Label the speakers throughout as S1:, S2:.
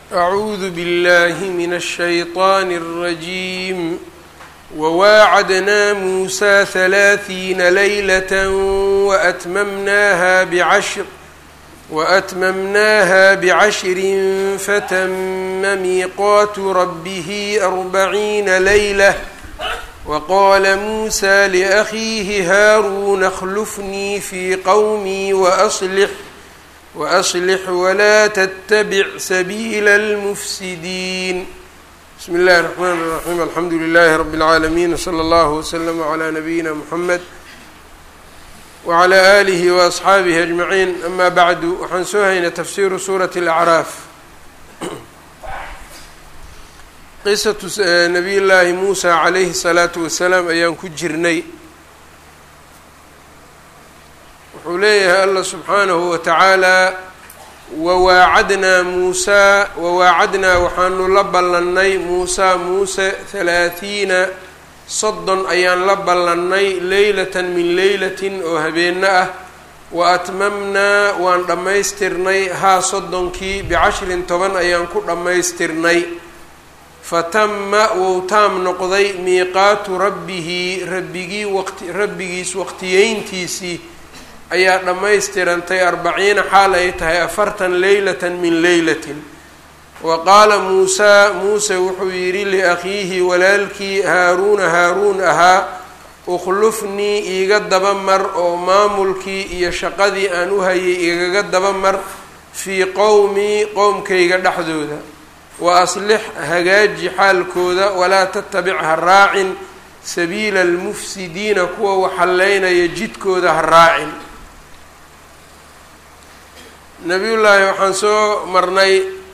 S1: أعوذ بالله من الشيطان الرجيم وواعدنا موسى ثلاثين ليلة وأتممناها بعشر وأتممناها بعشر فتم ميقات ربه أربعين ليلة وقال موسى لأخيه هارون اخلفني في قومي وأصلح وأصلح ولا تتبع سبيل المفسدين بسم الله الرحمن الرحيم الحمdu لله رب العاalمين وصلى الله وسلم على نبيina محمد وعلى آله وأصxaaبه أجمعين أما بعد waxaan soo haynay تfsiru sورة الأعراaf qisaة نبي الlahi موسى عalayه الصلاaةu وaسلاam ayaan ku jirnay wuxuu leeyahay allah subxaanahu watacaala wawaacadnaa muusaa wawaacadnaa waxaanu la ballannay muusaa muuse halaahiina soddon ayaan la ballannay leylatan min leylatin oo habeenno ah wa atmamnaa waan dhammaystirnay haa soddonkii bicashrin toban ayaan ku dhammaystirnay fatama wou taam noqday miiqaatu rabbihi rabbigii waqti rabbigiis waqtiyeyntiisii ayaa dhammaystirantay arbaciina xaal ay tahay afartan leylatan min leylatin wa qaala muusaa muuse wuxuu yidhi liakhiihi walaalkii haaruuna haaruun ahaa ukhlufnii iiga daba mar oo maamulkii iyo shaqadii aan u hayay igaga daba mar fii qowmii qowmkayga dhexdooda wa aslix hagaaji xaalkooda walaa tatabic ha raacin sabiila almufsidiina kuwa waxallaynaya jidkooda ha raacin nabiyullaahi waxaan soo marnay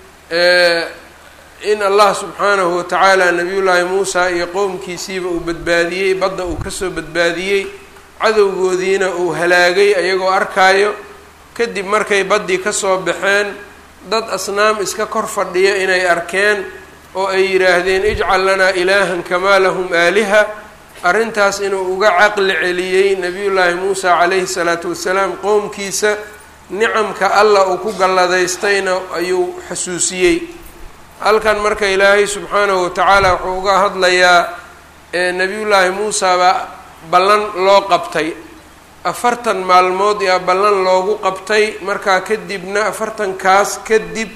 S1: in allah subxaanahu watacaala nabiyullaahi muusa iyo qowmkiisiiba uu badbaadiyey badda uu kasoo badbaadiyey cadowgoodiina uu halaagay ayagoo arkaayo kadib markay baddii kasoo baxeen dad asnaam iska kor fadhiya inay arkeen oo ay yidhaahdeen ijcal lanaa ilaahan kamaa lahum aaliha arrintaas inuu uga caqli celiyey nabiyullaahi muusa calayhi salaatu wasalaam qowmkiisa nicamka allah uu ku galladaystayna ayuu xasuusiyey halkan marka ilaahay subxaanahu watacaala wuxuu uga hadlayaa nebiyullaahi muusaba ballan loo qabtay afartan maalmood yaa ballan loogu qabtay markaa kadibna afartankaas kadib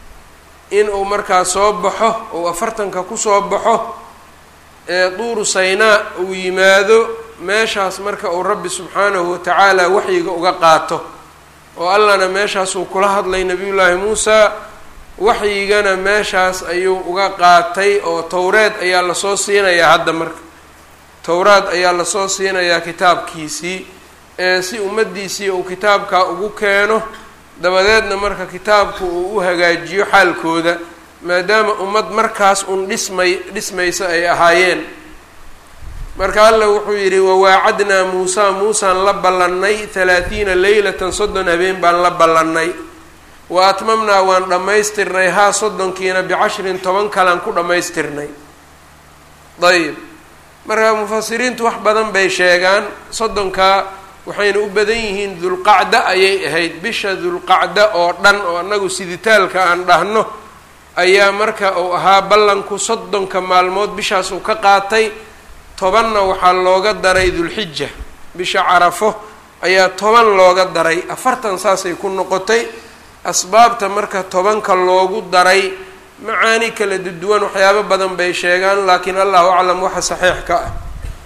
S1: inuu markaa soo baxo ou afartanka kusoo baxo ee duuru saynaa uu yimaado meeshaas marka uu rabbi subxaanahu watacaala waxyiga uga qaato oo allahna meeshaasuu kula hadlay nebiyullaahi muusa waxyigana meeshaas ayuu uga qaatay oo towreed ayaa lasoo siinayaa hadda marka towraad ayaa lasoo siinayaa kitaabkiisii ee si ummaddiisii uu kitaabkaa ugu keeno dabadeedna marka kitaabku uu u hagaajiyo xaalkooda maadaama ummad markaas un dhismay dhismaysa ay ahaayeen marka alla wuxuu yidhi wawaacadnaa muusaa muusaan la ballannay halaathiina leylatan soddon habeen baan la ballannay wa atmamnaa waan dhammaystirnay haa soddonkiina bicashrin toban kalaan ku dhammaystirnay dayib marka mufasiriintu wax badan bay sheegaan soddonkaa waxayna u badan yihiin dulqacda ayay ahayd bisha dulqacda oo dhan oo annagu siditaalka aan dhahno ayaa marka uu ahaa ballanku soddonka maalmood bishaas uu ka qaatay tobanna waxaa looga daray dulxija bisha carafo ayaa toban looga daray afartan saasay ku noqotay asbaabta marka tobanka loogu daray macaani kala duduwan waxyaabo badan bay sheegaan laakiin allahu aclam waxa saxiix ka ah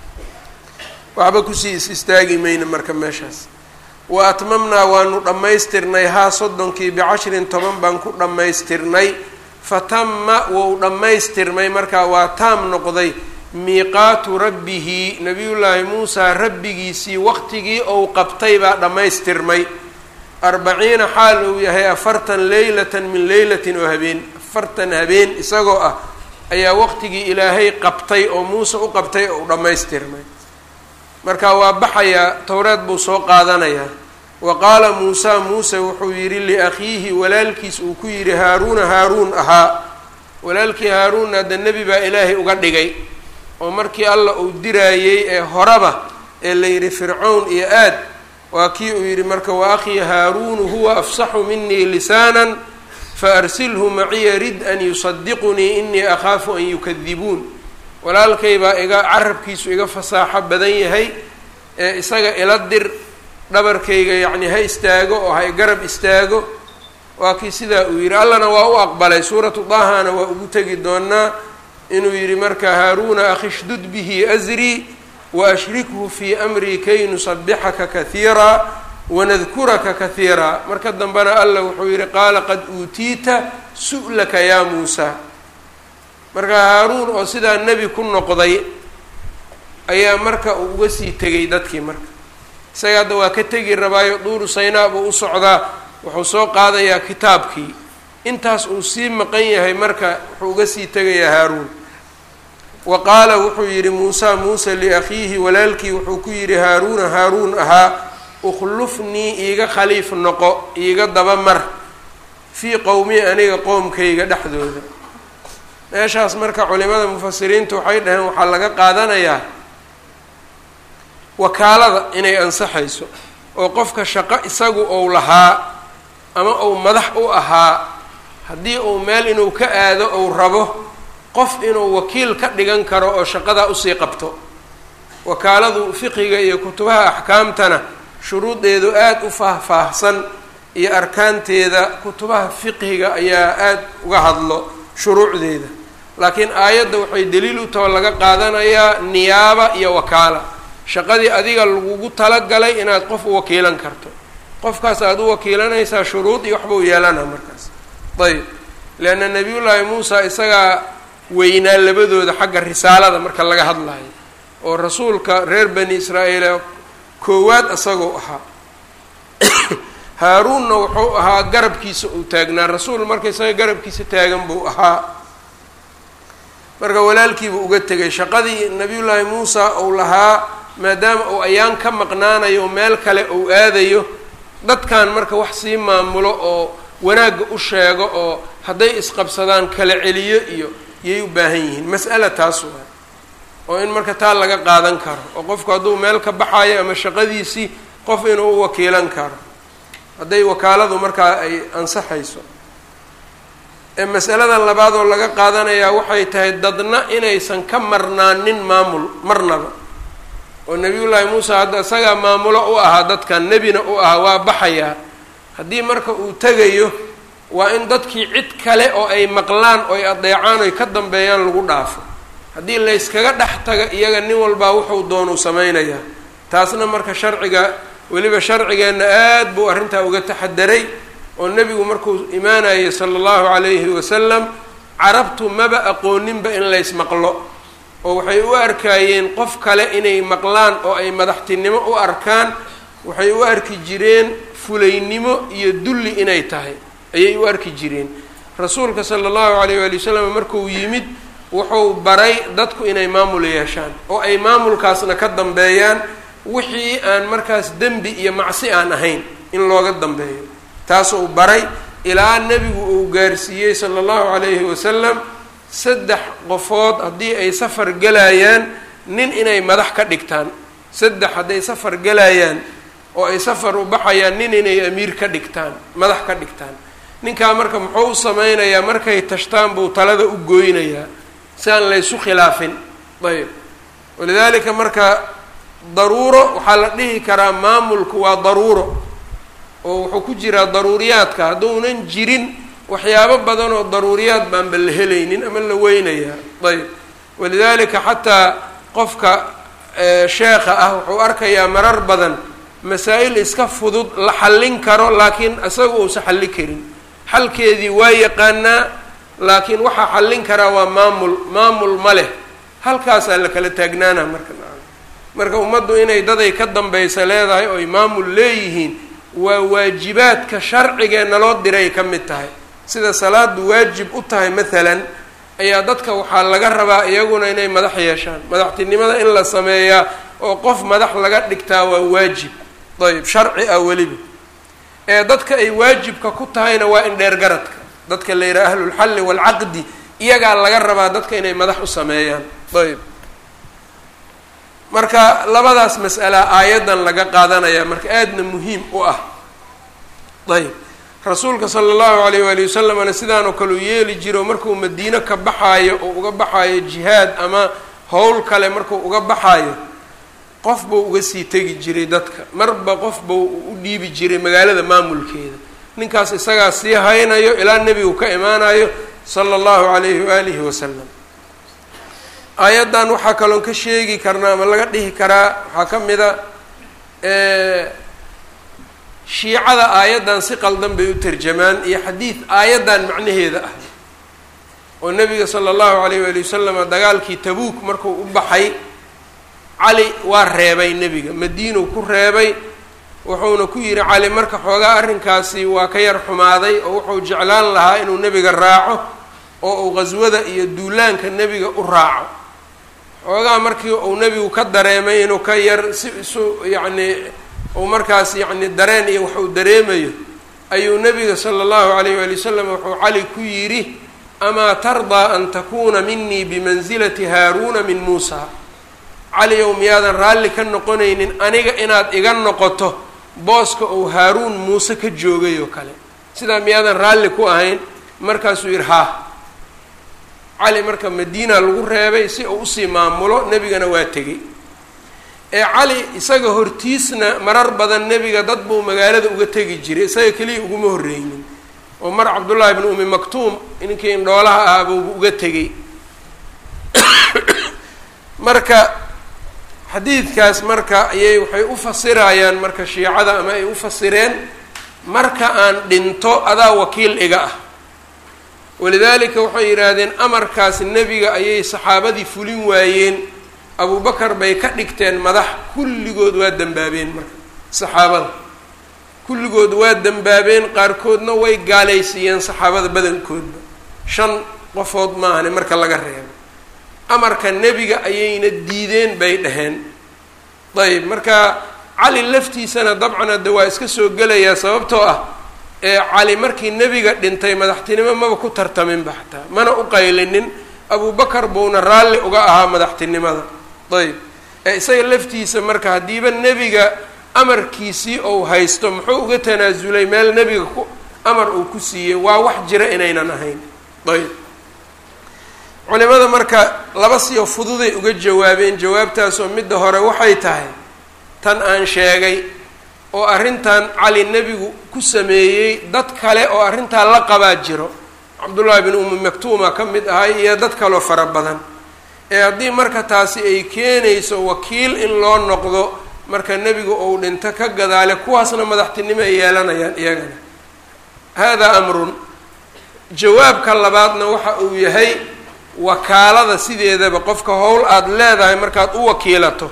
S1: waxba kusii is istaagi mayna marka meeshaas wa atmamnaa waanu dhammaystirnay haa soddonkii bicashrin toban baan ku dhammaystirnay fatama wou dhammaystirmay markaa waa taam noqday miiqaatu rabbihi nabiyullaahi muusaa rabbigiisii waqtigii ou qabtay baa dhammaystirmay arbaciina xaal uu yahay afartan leylatan min leylatin oo habeen afartan habeen isagoo ah ayaa waqtigii ilaahay qabtay oo muuse u qabtay ou dhammaystirmay marka waa baxayaa towreed buu soo qaadanayaa wa qaala muusaa muuse wuxuu yidhi liakhiihi walaalkiis uu ku yidhi haaruuna haaruun ahaa walaalkii haaruunna hadda nebi baa ilaahay uga dhigay oo markii alla uu diraayey ee horeba ee la yidhi fircown iyo aad waa kii uu yidhi marka wa akhii haaruunu huwa afsaxu minii lisaanan faarsilhu maciya rid an yusadiqunii inii akhaafu an yukadibuun walaalkay baa iga carabkiisu iga fasaaxo badan yahay ee isaga ila dir dhabarkayga yacni ha istaago oo ha garab istaago waa kii sidaa uu yidhi allana waa u aqbalay suuratu dahana waa ugu tegi doonaa inuu yidhi marka haaruuna akhishdud bihi asrii waashrikhu fii amrii kay nusabixaka kahiira wanadkuraka kahiira marka dambena alla wuxuu yidhi qaala qad uutiita su'laka yaa muusa marka haaruun oo sidaa nebi ku noqday ayaa marka uu uga sii tegay dadkii marka isaga hadda waa ka tegi rabaayo duuru saynaa buu u socdaa wuxuu soo qaadayaa kitaabkii intaas uu sii maqan yahay marka wuxuu uga sii tegayaa haaruun wa qaala wuxuu yidhi muusa muuse liakhiihi walaalkii wuxuu ku yidhi haaruuna haaruun ahaa ukhlufnii iiga khaliif noqo iiga daba mar fii qowmi aniga qoomkayga dhexdooda meeshaas marka culimada mufasiriintu waxay dhaheen waxaa laga qaadanayaa wakaalada inay ansaxayso oo qofka shaqo isagu ou lahaa ama uu madax u ahaa haddii uu meel inuu ka aado ou rabo qof inuu wakiil ka dhigan karo oo shaqadaa usii qabto wakaaladu fiqiga iyo kutubaha axkaamtana shuruudeedu aada u faahfaahsan iyo arkaanteeda kutubaha fiqhiga ayaa aada uga hadlo shuruucdeeda laakiin aayadda waxay daliil u taho laga qaadanayaa niyaaba iyo wakaala shaqadii adiga lagugu talagalay inaad qof u wakiilan karto qofkaas aada u wakiilanaysaa shuruud iyo waxbuu yeelana markaas ayb leanna nabiyullaahi muusa isagaa weynaa labadooda xagga risaalada marka laga hadlayo oo rasuulka reer bani israa'iil koowaad isagoo ahaa haaruunna wuxuu ahaa garabkiisa uu taagnaa rasuul marka isaga garabkiisa taagan buu ahaa marka walaalkiibuu uga tegay shaqadii nabiyullaahi muusa uu lahaa maadaama uu ayaan ka maqnaanayo meel kale uu aadayo dadkan marka wax sii maamulo oo wanaagga u sheego oo hadday isqabsadaan kala celiyo iyo yay u baahan yihiin mas'ala taas waa oo in marka taa laga qaadan karo oo qofku hadduu meel ka baxayo ama shaqadiisii qof inuu u wakiilan karo hadday wakaaladu markaa ay ansaxayso masalada labaad oo laga qaadanayaa waxay tahay dadna inaysan ka marnaanin maamul marnaba oo nabiyullaahi muusa hadda isagaa maamulo u ahaa dadkan nebina u ahaa waa baxayaa haddii marka uu tegayo waa in dadkii cid kale oo ay maqlaan oo ay adeecaan oy ka dambeeyaan lagu dhaafo haddii layskaga dhex taga iyaga nin walbaa wuxuu doonuu samaynayaa taasna marka sharciga weliba sharcigeenna aad buu arrintaa uga taxadaray oo nebigu markuu imaanayay sala allahu calayhi wasalam carabtu maba aqooninba in laysmaqlo oo waxay u arkaayeen qof kale inay maqlaan oo ay madaxtinimo u arkaan waxay u arki jireen fulaynimo iyo dulli inay tahay ayay u arki jireen rasuulka sala allahu calayh waali wasalam markuu yimid wuxuu baray dadku inay maamul yeeshaan oo ay maamulkaasna ka dambeeyaan wixii aan markaas dembi iyo macsi aan ahayn in looga dambeeyo taasuu baray ilaa nebigu uu gaarsiiyey sala allahu calayhi wasalam saddex qofood haddii ay safar gelayaan nin inay madax ka dhigtaan saddex hadday safar gelayaan oo ay safar u baxayaan nin inay amiir ka dhigtaan madax ka dhigtaan ninkaa marka muxuu u sameynayaa markay tashtaan buu talada u gooynayaa si aan laysu khilaafin ayb walidaalika marka daruuro waxaa la dhihi karaa maamulku waa daruuro oo wuxuu ku jiraa daruuriyaadka hadduunan jirin waxyaabo badan oo daruuriyaad baanba la helaynin ama la weynayaa ayb walidaalika xataa qofka sheekha ah wuxuu arkayaa marar badan masaa-il iska fudud la xallin karo laakiin isaga uusa xalli karin xalkeedii waa yaqaanaa laakiin waxaa xallin karaa waa maamul maamul ma leh halkaasaa la kala taagnaana marka marka ummaddu inay daday ka dambaysa leedahay oo ay maamul leeyihiin waa waajibaadka sharcigee naloo diray ka mid tahay sida salaadu waajib u tahay maalan ayaa dadka waxaa laga rabaa iyaguna inay madax yeeshaan madaxtinimada in la sameeyaa oo qof madax laga dhigtaa waa waajib ayb sharci ah weliba ee dadka ay waajibka ku tahayna waa in dheer garadka dadka la yidhaha ahlulxalli waalcaqdi iyagaa laga rabaa dadka inay madax u sameeyaan ayb marka labadaas mas'ala aayaddan laga qaadanaya marka aadna muhiim u ah ayb rasuulka sala allahu alayh waali wasalamna sidaanoo kale u yeeli jiro markuu madiino ka baxaayo oo uga baxaayo jihaad ama howl kale markuu uga baxaayo qof buu uga sii tegi jiray dadka marba qof buu u dhiibi jiray magaalada maamulkeeda ninkaas isagaa sii haynayo ilaa nebigu ka imaanayo sala allahu calayhi waalihi wasalam aayaddan waxaa kaloon ka sheegi karnaa ama laga dhihi karaa waxaa ka mid a shiicada aayaddan si qaldan bay u tarjamaan iyo xadiid aayaddan macnaheeda ah oo nebiga sala allahu calayh waali wasalam dagaalkii tabuuk markuu u baxay cali waa reebay nebiga madiinuu ku reebay wuxuuna ku yidhi cali marka xoogaa arrinkaasi waa ka yar xumaaday oo wuxuu jeclaan lahaa inuu nebiga raaco oo uu qhaswada iyo duulaanka nebiga u raaco xoogaa markii uu nebigu ka dareemay inuu ka yar si isu yacnii uu markaas yacni dareen iyo wax uu dareemayo ayuu nebiga sala allahu calayh waali wasalam wuxuu cali ku yidhi amaa tardaa an takuuna minii bimansilati haaruuna min muusa cali ow miyaadan raalli ka noqonaynin aniga inaad iga noqoto booska uu haaruun muuse ka joogay oo kale sidaa miyaadan raalli ku ahayn markaasuu yidhi haa cali marka madiina lagu reebay si uu usii maamulo nebigana waa tegey ee cali isaga hortiisna marar badan nebiga dad buu magaalada uga tegi jiray isaga keliya uguma horreynin oo mar cabdullaahi bnu umi maktuum ninkii indhoolaha ahaa buuba uga tegey marka xadiidkaas marka ayay waxay u fasirayaan marka shiicada ama ay u fasireen marka aan dhinto adaa wakiil iga ah walidaalika waxay yidhaahdeen amarkaas nebiga ayay saxaabadii fulin waayeen abubakar bay ka dhigteen madax kulligood waa dembaabeen marka saxaabada kulligood waa dembaabeen qaarkoodna way gaalaysiiyeen saxaabada badankoodba shan qofood maahane marka laga reebo amarka nebiga ayayna diideen bay dhaheen ayb marka cali laftiisana dabcan hadde waa iska soo gelayaa sababtoo ah ee cali markii nebiga dhintay madaxtinimo maba ku tartaminba xataa mana u qaylinin abubakar buuna raalli uga ahaa madaxtinimada ayb ee isaga laftiisa marka haddiiba nebiga amarkiisii ou haysto muxuu uga tanaasulay meel nebiga ku amar uu ku siiyey waa wax jira inaynan ahayn ayb culimada marka laba siyo fududay uga jawaabeen jawaabtaasoo midda hore waxay tahay tan aan sheegay oo arrintan cali nebigu ku sameeyey dad kale oo arrintaa la qabaa jiro cabdullaahi bin umi maktuuma ka mid ahay iyo dad kaloo fara badan ee haddii marka taasi ay keenayso wakiil in loo noqdo marka nebigu uu dhinto ka gadaale kuwaasna madaxtinimo ay yeelanayaan iyagana haadaa amrun jawaabka labaadna waxa uu yahay wakaalada sideedaba qofka howl aada leedahay markaad u wakiilato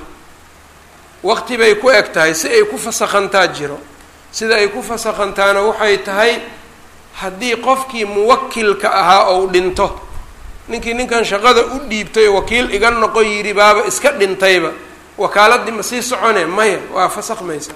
S1: waqti bay ku eg tahay si ay ku fasakhantaa jiro sida ay ku fasakhantaana waxay tahay haddii qofkii muwakilka ahaa ou dhinto ninkii ninkan shaqada u dhiibtay wakiil iga noqon yidhi baaba iska dhintayba wakaaladii ma sii socone maya waa fasakhmaysaa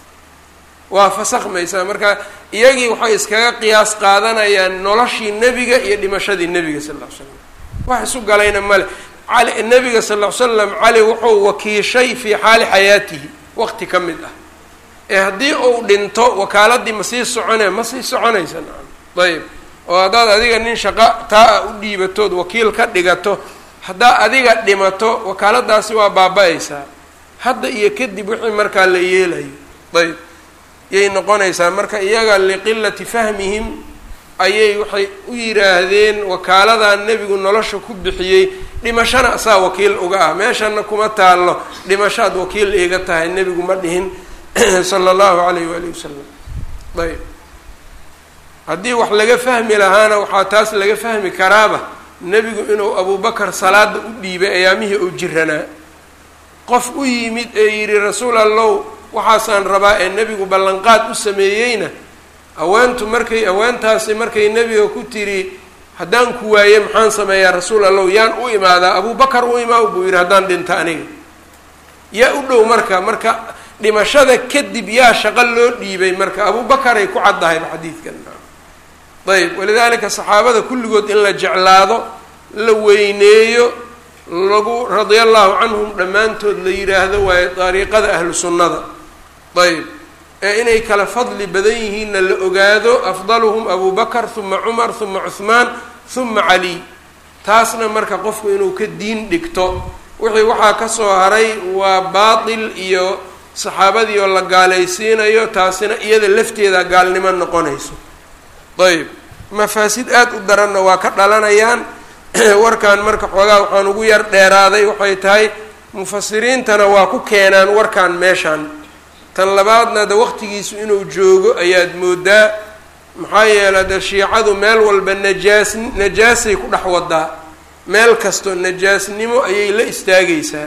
S1: waa fasakhmaysaa marka iyagii waxay iskaga qiyaas qaadanayaan noloshii nebiga iyo dhimashadii nebiga sal ll ly slam wax isu galayna male cali nebiga sal ll ly slam cali wuxuu wakiishay fii xaali xayaatihi waqti ka mid ah ee haddii uu dhinto wakaaladii ma sii socone ma sii soconaysa nacam ayb oo haddaad adiga nin shaqo taa a u dhiibatood wakiil ka dhigato haddaa adiga dhimato wakaaladaasi waa baaba-aysaa hadda iyo kadib wixii markaa la yeelayo ayb yay noqonaysaa marka iyaga liqilati fahmihim ayay waxay u yidhaahdeen wakaaladan nebigu nolosha ku bixiyey dhimashana asaa wakiil uga ah meeshana kuma taallo dhimashaad wakiil iiga tahay nebigu ma dhihin sala allahu calayh waali wasalam ayb haddii wax laga fahmi lahaana waxaa taas laga fahmi karaaba nebigu inuu abubakar salaada u dhiibay ayaamihii uu jiranaa qof u yimid ee yidhi rasuul allow waxaasaan rabaa ee nebigu ballanqaad u sameeyeyna haweentu markay haweentaasi markay nebiga ku tiri haddaan ku waaye maxaan sameeyaa rasuul allow yaan u imaadaa abubakar u imaa buu yidhi haddaan dhinta aniga yaa u dhow marka marka dhimashada kadib yaa shaqo loo dhiibay marka abubakaray ku caddahayba xadiidkan ayb walidaalika saxaabada kulligood in la jeclaado la weyneeyo lagu radia allahu canhum dhammaantood la yidhaahdo waayo dariiqada ahlu sunnada ayb ee inay kala fadli badan yihiinna la ogaado afdaluhum abu bakar huma cumar huma cuhmaan huma caliy taasna marka qofku inuu ka diin dhigto wixii waxaa ka soo haray waa baatil iyo saxaabadii oo la gaalaysiinayo taasina iyada lafteeda gaalnimo noqonayso ayb mafaasid aada u daranna waa ka dhalanayaan warkan marka xoogaa waxaan ugu yar dheeraaday waxay tahay mufasiriintana waa ku keenaan warkan meeshan tan labaadna de waqtigiisu inuu joogo ayaad moodaa maxaa yeelay de shiicadu meel walba najaas najaasay ku dhex wadaa meel kasto najaasnimo ayay la istaagaysaa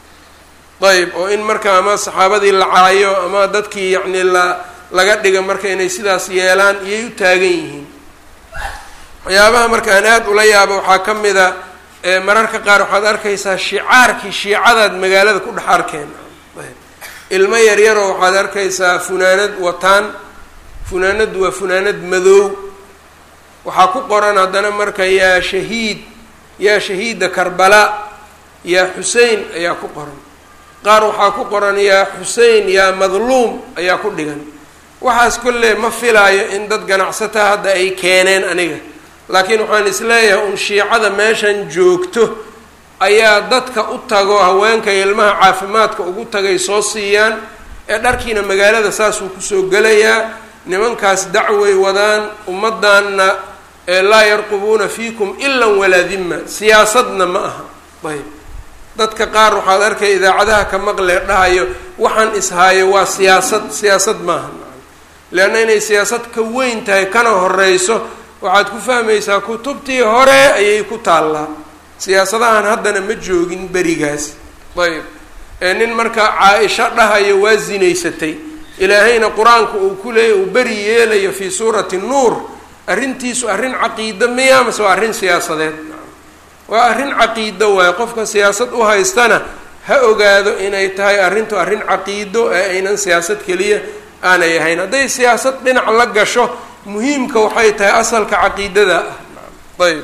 S1: ayb oo in marka ama saxaabadii la caayo ama dadkii yacni la laga dhiga marka inay sidaas yeelaan iyay u taagan yihiin waxyaabaha marka aan aada ula yaabo waxaa ka mid a mararka qaar waxaad arkaysaa shicaarkii shiicadaad magaalada ku dhex arkeen ilmo yaryaroo waxaad arkaysaa funaanad wataan funaanaddu waa funaanad madoow waxaa ku qoran haddana marka yaa shahiid yaa shahiida karbala yaa xusein ayaa ku qoran qaar waxaa ku qoran yaa xusein yaa madluum ayaa ku dhigan waxaas kolle ma filaayo in dad ganacsataa hadda ay keeneen aniga laakiin waxaan isleeyahay un shiicada meeshan joogto ayaa dadka u tago haweenka ilmaha caafimaadka ugu tagay soo siiyaan ee dharkiina magaalada saasuu kusoo gelayaa nimankaas dacway wadaan ummaddaanna laa yarqubuuna fiikum ilan walaa dima siyaasadna ma aha ayb dadka qaar waxaad arkay idaacadaha ka maqlee dhahayo waxaan ishaayo waa siyaasad siyaasad maaha leanna inay siyaasad ka weyn tahay kana horeyso waxaad ku fahmaysaa kutubtii hore ayay ku taallaa siyaasadahan haddana ma joogin berigaas ayb ee nin marka caa-isho dhahayo waa zinaysatay ilaahayna qur-aanku uu ku leeyay uu beri yeelayo fii suurati nuur arrintiisu arrin caqiido miya mase waa arrin siyaasadeed waa arrin caqiido waayo qofka siyaasad u haystana ha ogaado inay tahay arrintu arrin caqiido ee aynan siyaasad keliya aanay ahayn hadday siyaasad dhinac la gasho muhiimka waxay tahay asalka caqiidada ah ayb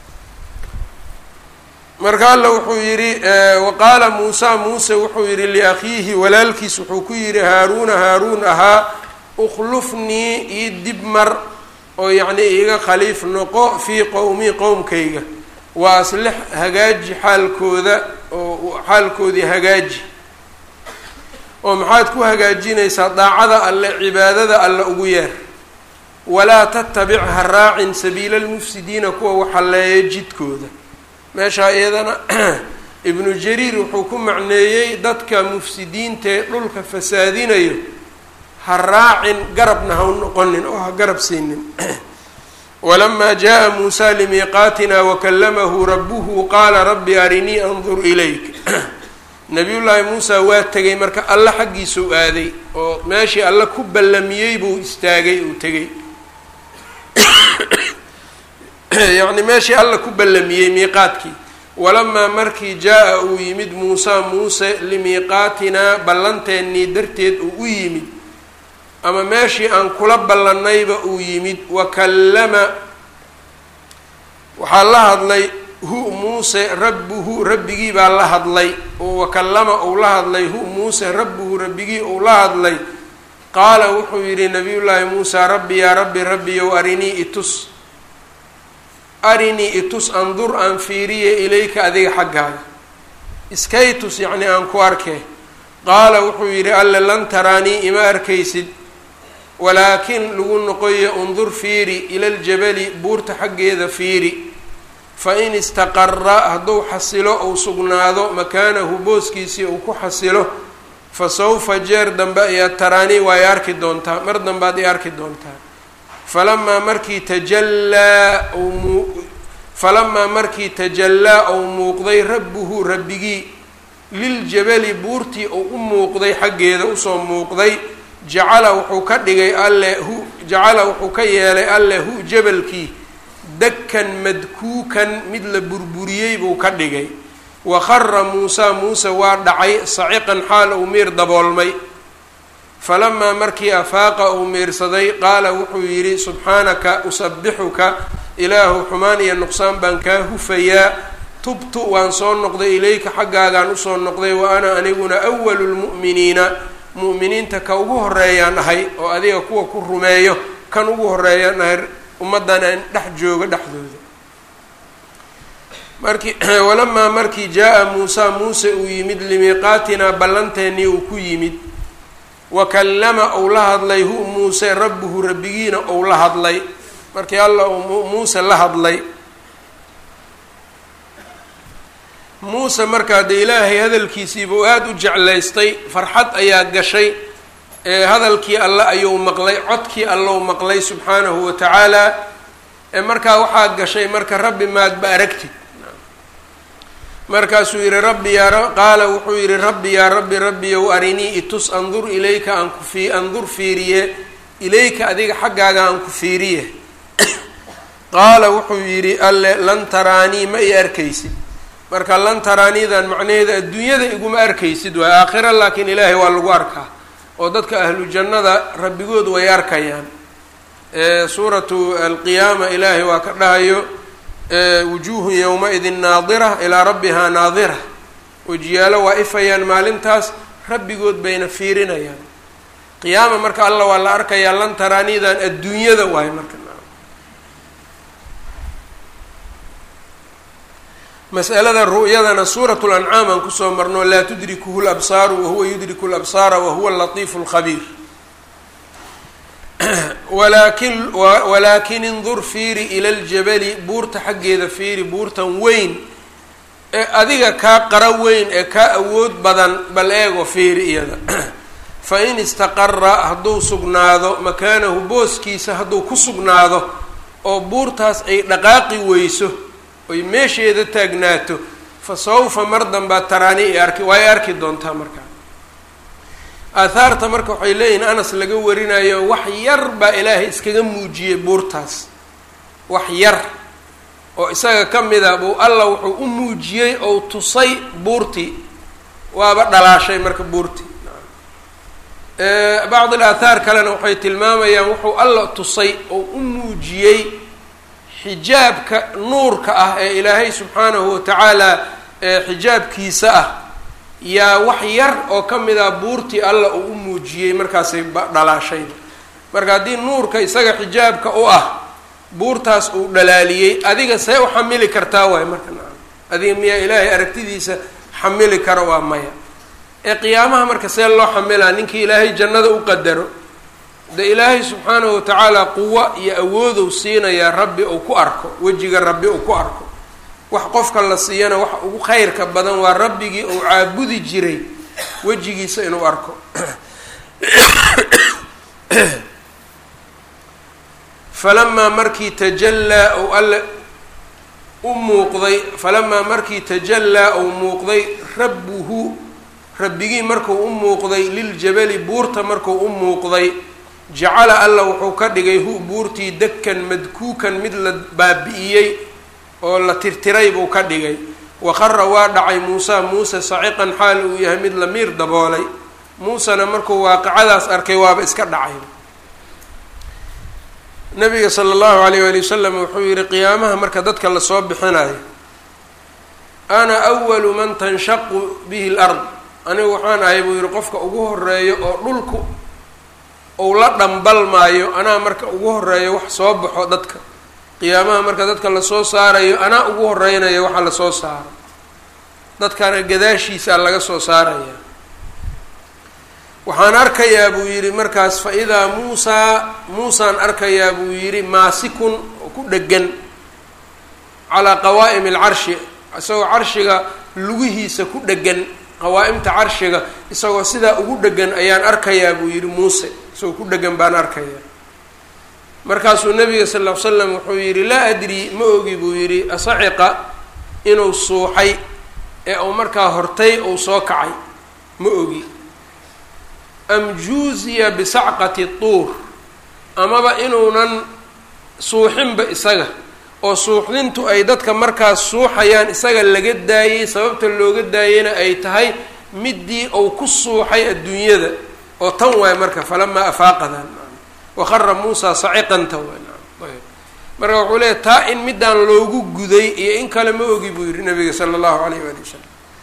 S1: marka alla wuxuu yidhi wa qaala muusa muuse wuxuu yidhi liakhiihi walaalkiis wuxuu ku yidhi haaruuna haaruun ahaa ukhlufnii ii dib mar oo yacni iiga khaliif noqo fii qowmii qowmkayga wa aslix hagaaji xaalkooda oo xaalkoodii hagaaji oo maxaad ku hagaajinaysaa daacada alle cibaadada alle ugu yeer walaa tattabic ha raacin sabiila almufsidiina kuwa waxalleeya jidkooda meeshaa iyadana ibnu jariir wuxuu ku macneeyey dadka mufsidiintaee dhulka fasaadinayo ha raacin garabna ha u noqonin oo ha garab siinin walamaa jaa muusa limiiqaatina wakallamahu rabbuhu qaala rabbi arinii andur ilayk nabiyullaahi muusa waa tegay marka alle xaggiisuu aaday oo meeshii alle ku ballamiyey buu istaagay uu tegey yacni meeshii alla ku ballamiyey miiqaadkii walamaa markii jaa-a uu yimid muusa muuse limiiqaatinaa ballanteennii darteed uu u yimid ama meeshii aan kula ballannayba uu yimid wakallama waxaa la hadlay hu muuse rabbuhu rabbigii baa la hadlay oo wakallama uu la hadlay hu muuse rabbuhu rabbigii uu la hadlay qaala wuxuu yidhi nabiyullaahi muusa rabbi yaa rabbi rabbiyow arinii itus arinii itus andur aan fiiriye ilayka adiga xaggaaga iskay tus yacni aan ku arkee qaala wuxuu yidhi alle lan taraanii ima arkaysid walaakin lagu noqoyo undur fiiri ila ljabali buurta xaggeeda fiiri fa in istaqara hadduu xasilo ou sugnaado makaanahu booskiisii uu ku xasilo fa sawfa jeer dambe ayaad taraanii waa i arki doontaa mar dambaad i arki doontaa falamaa markii tajallaa mu falamaa markii tajallaa ou muuqday rabbuhu rabbigii liljabali buurtii uu u muuqday xaggeeda usoo muuqday jacala wuxuu ka dhigay alle hu jacala wuxuu ka yeelay alle hu jabalkii dakkan madkuukan mid la burburiyey buu ka dhigay wa khara muusaa muuse waa dhacay saciqan xaal uu miir daboolmay falamaa markii afaaqa uu miirsaday qaala wuxuu yidhi subxaanaka usabixuka ilaahu xumaan iyo nuqsaan baan kaa hufayaa tubtu waan soo noqday ilayka xaggaagaan usoo noqday wa ana aniguna awalu lmu'miniina mu'miniinta ka ugu horeeyaan ahay oo adiga kuwa ku rumeeyo kan ugu horeeyaan ahay ummaddan aan dhex joogo dhexdooda markii walamaa markii jaa-a muusa muuse uu yimid limiiqaatinaa ballanteennii uu ku yimid wa kallama ou la hadlay hu muuse rabbuhu rabbigiina ou la hadlay markii alla uu muuse la hadlay muuse markaa dee ilaahay hadalkiisiiba u aada u jeclaystay farxad ayaa gashay ee hadalkii alle ayuu maqlay codkii allou maqlay subxaanahu wa tacaala ee markaa waxaa gashay marka rabbi maadba aragtid markaasuu yihi rabbi yaa qaala wuxuu yihi rabbi yaa rabbi rabbiyow arinii itus andur ilayka aan ku fii andur fiiriye ilayka adiga xaggaaga aan ku fiiriye qaala wuxuu yidhi alle lan taraanii ma i arkaysid marka lan taraaniidan macnaheeda adduunyada iguma arkaysid waay aakhira laakiin ilaahay waa lagu arkaa oo dadka ahlu jannada rabbigood way arkayaan suuratu alqiyaama ilaahay waa ka dhahayo wujuuhun yowma-idin naadira ilaa rabbihaa naadira wejiyaalo waa ifayaan maalintaas rabbigood bayna fiirinayaan qiyaama marka alla waa la arkayaa lan taraaniidan adduunyada waayo marka mas'alada ru'yadana suuratu lancaam aan kusoo marno laa tudrikuhu labsaaru wahuwa yudriku labsaara wahuwa latiifu lkhabiir walaakin walaakin indur fiiri ila ljabali buurta xaggeeda fiiri buurtan weyn ee adiga kaa qara weyn ee kaa awood badan bal eego fiiri iyada fa in istaqara hadduu sugnaado makaanahu booskiisa hadduu ku sugnaado oo buurtaas ay dhaqaaqi weyso oy meesheeda taagnaato fa sawfa mar dambaa taraani i arki waa y arki doontaa markaa aahaarta marka waxay leeyihin anas laga warinayo wax yar baa ilaahay iskaga muujiyey buurtaas wax yar oo isaga ka mida buu alla wuxuu u muujiyey ou tusay buurtii waaba dhalaashay marka buurtii bacd il aathaar kalena waxay tilmaamayaan wuxuu alla tusay oo u muujiyey xijaabka nuurka ah ee ilaahay subxaanahu watacaala xijaabkiisa ah yaa wax yar oo ka mid ah buurtii alla uu u muujiyey markaasay dhalaashayba marka haddii nuurka isaga xijaabka u ah buurtaas uu dhalaaliyey adiga see u xamili kartaa waay marka nacam adiga miyaa ilaahay aragtidiisa xamili karo waa maya ee qiyaamaha marka see loo xamilaa ninkii ilaahay jannada u qadaro de ilaahay subxaanahu watacaala quwo iyo awoodow siinayaa rabbi uu ku arko wejiga rabbi uu ku arko wax qofka la siiyana waxa ugu khayrka badan waa rabbigii uu caabudi jiray wejigiisa inuu arko falamaa markii tajallaa ou alle u muuqday falamaa markii tajallaa ou muuqday rabbuhu rabbigii markuu u muuqday liljabali buurta markuu u muuqday jacala alla wuxuu ka dhigay hu buurtii dekan madkuukan mid la baabi'iyey oo la tirtiray buu ka dhigay waqara waa dhacay muusa muuse saciqan xaal uu yahay mid la miir daboolay muusena markuu waaqicadaas arkay waaba iska dhacay nabiga sala allahu alayh waali wasalam wuxuu yihi qiyaamaha marka dadka lasoo bixinayo ana awalu man tanshaqu bihi lard anigu waxaan ahay buu yihi qofka ugu horeeyo oo dhulku ou la dhambalmaayo anaa marka ugu horeeyo wax soo baxo dadka qiyaamaha marka dadka lasoo saarayo anaa ugu horeynayo waxa lasoo saaro dadkana gadaashiisaa laga soo saaraya waxaan arkayaa buu yidhi markaas fa idaa muusaa muusaan arkayaa buu yidhi maasikun ku dhegan calaa qawaa'imi alcarshi isagoo carshiga lugihiisa ku dhegan qawaa'imta carshiga isagoo sidaa ugu dhegan ayaan arkayaa buu yidhi muuse isagoo ku dhegan baan arkayaa markaasuu nabiga sal ll ly slam wuxuu yidhi laa adri ma ogi buu yidhi asaciqa inuu suuxay ee uu markaa hortay uu soo kacay ma ogi am juuziya bisacqati tuur amaba inuunan suuxinba isaga oo suuxdintu ay dadka markaas suuxayaan isaga laga daayey sababta looga daayeyna ay tahay midii uu ku suuxay adduunyada oo tan waay marka falamaa afaaqadan waqara muusa saciqanta waay marka wuxuu leeya taa in midaan loogu guday iyo in kale ma ogi buu yihi nabiga sala allahu alayh waali wasalam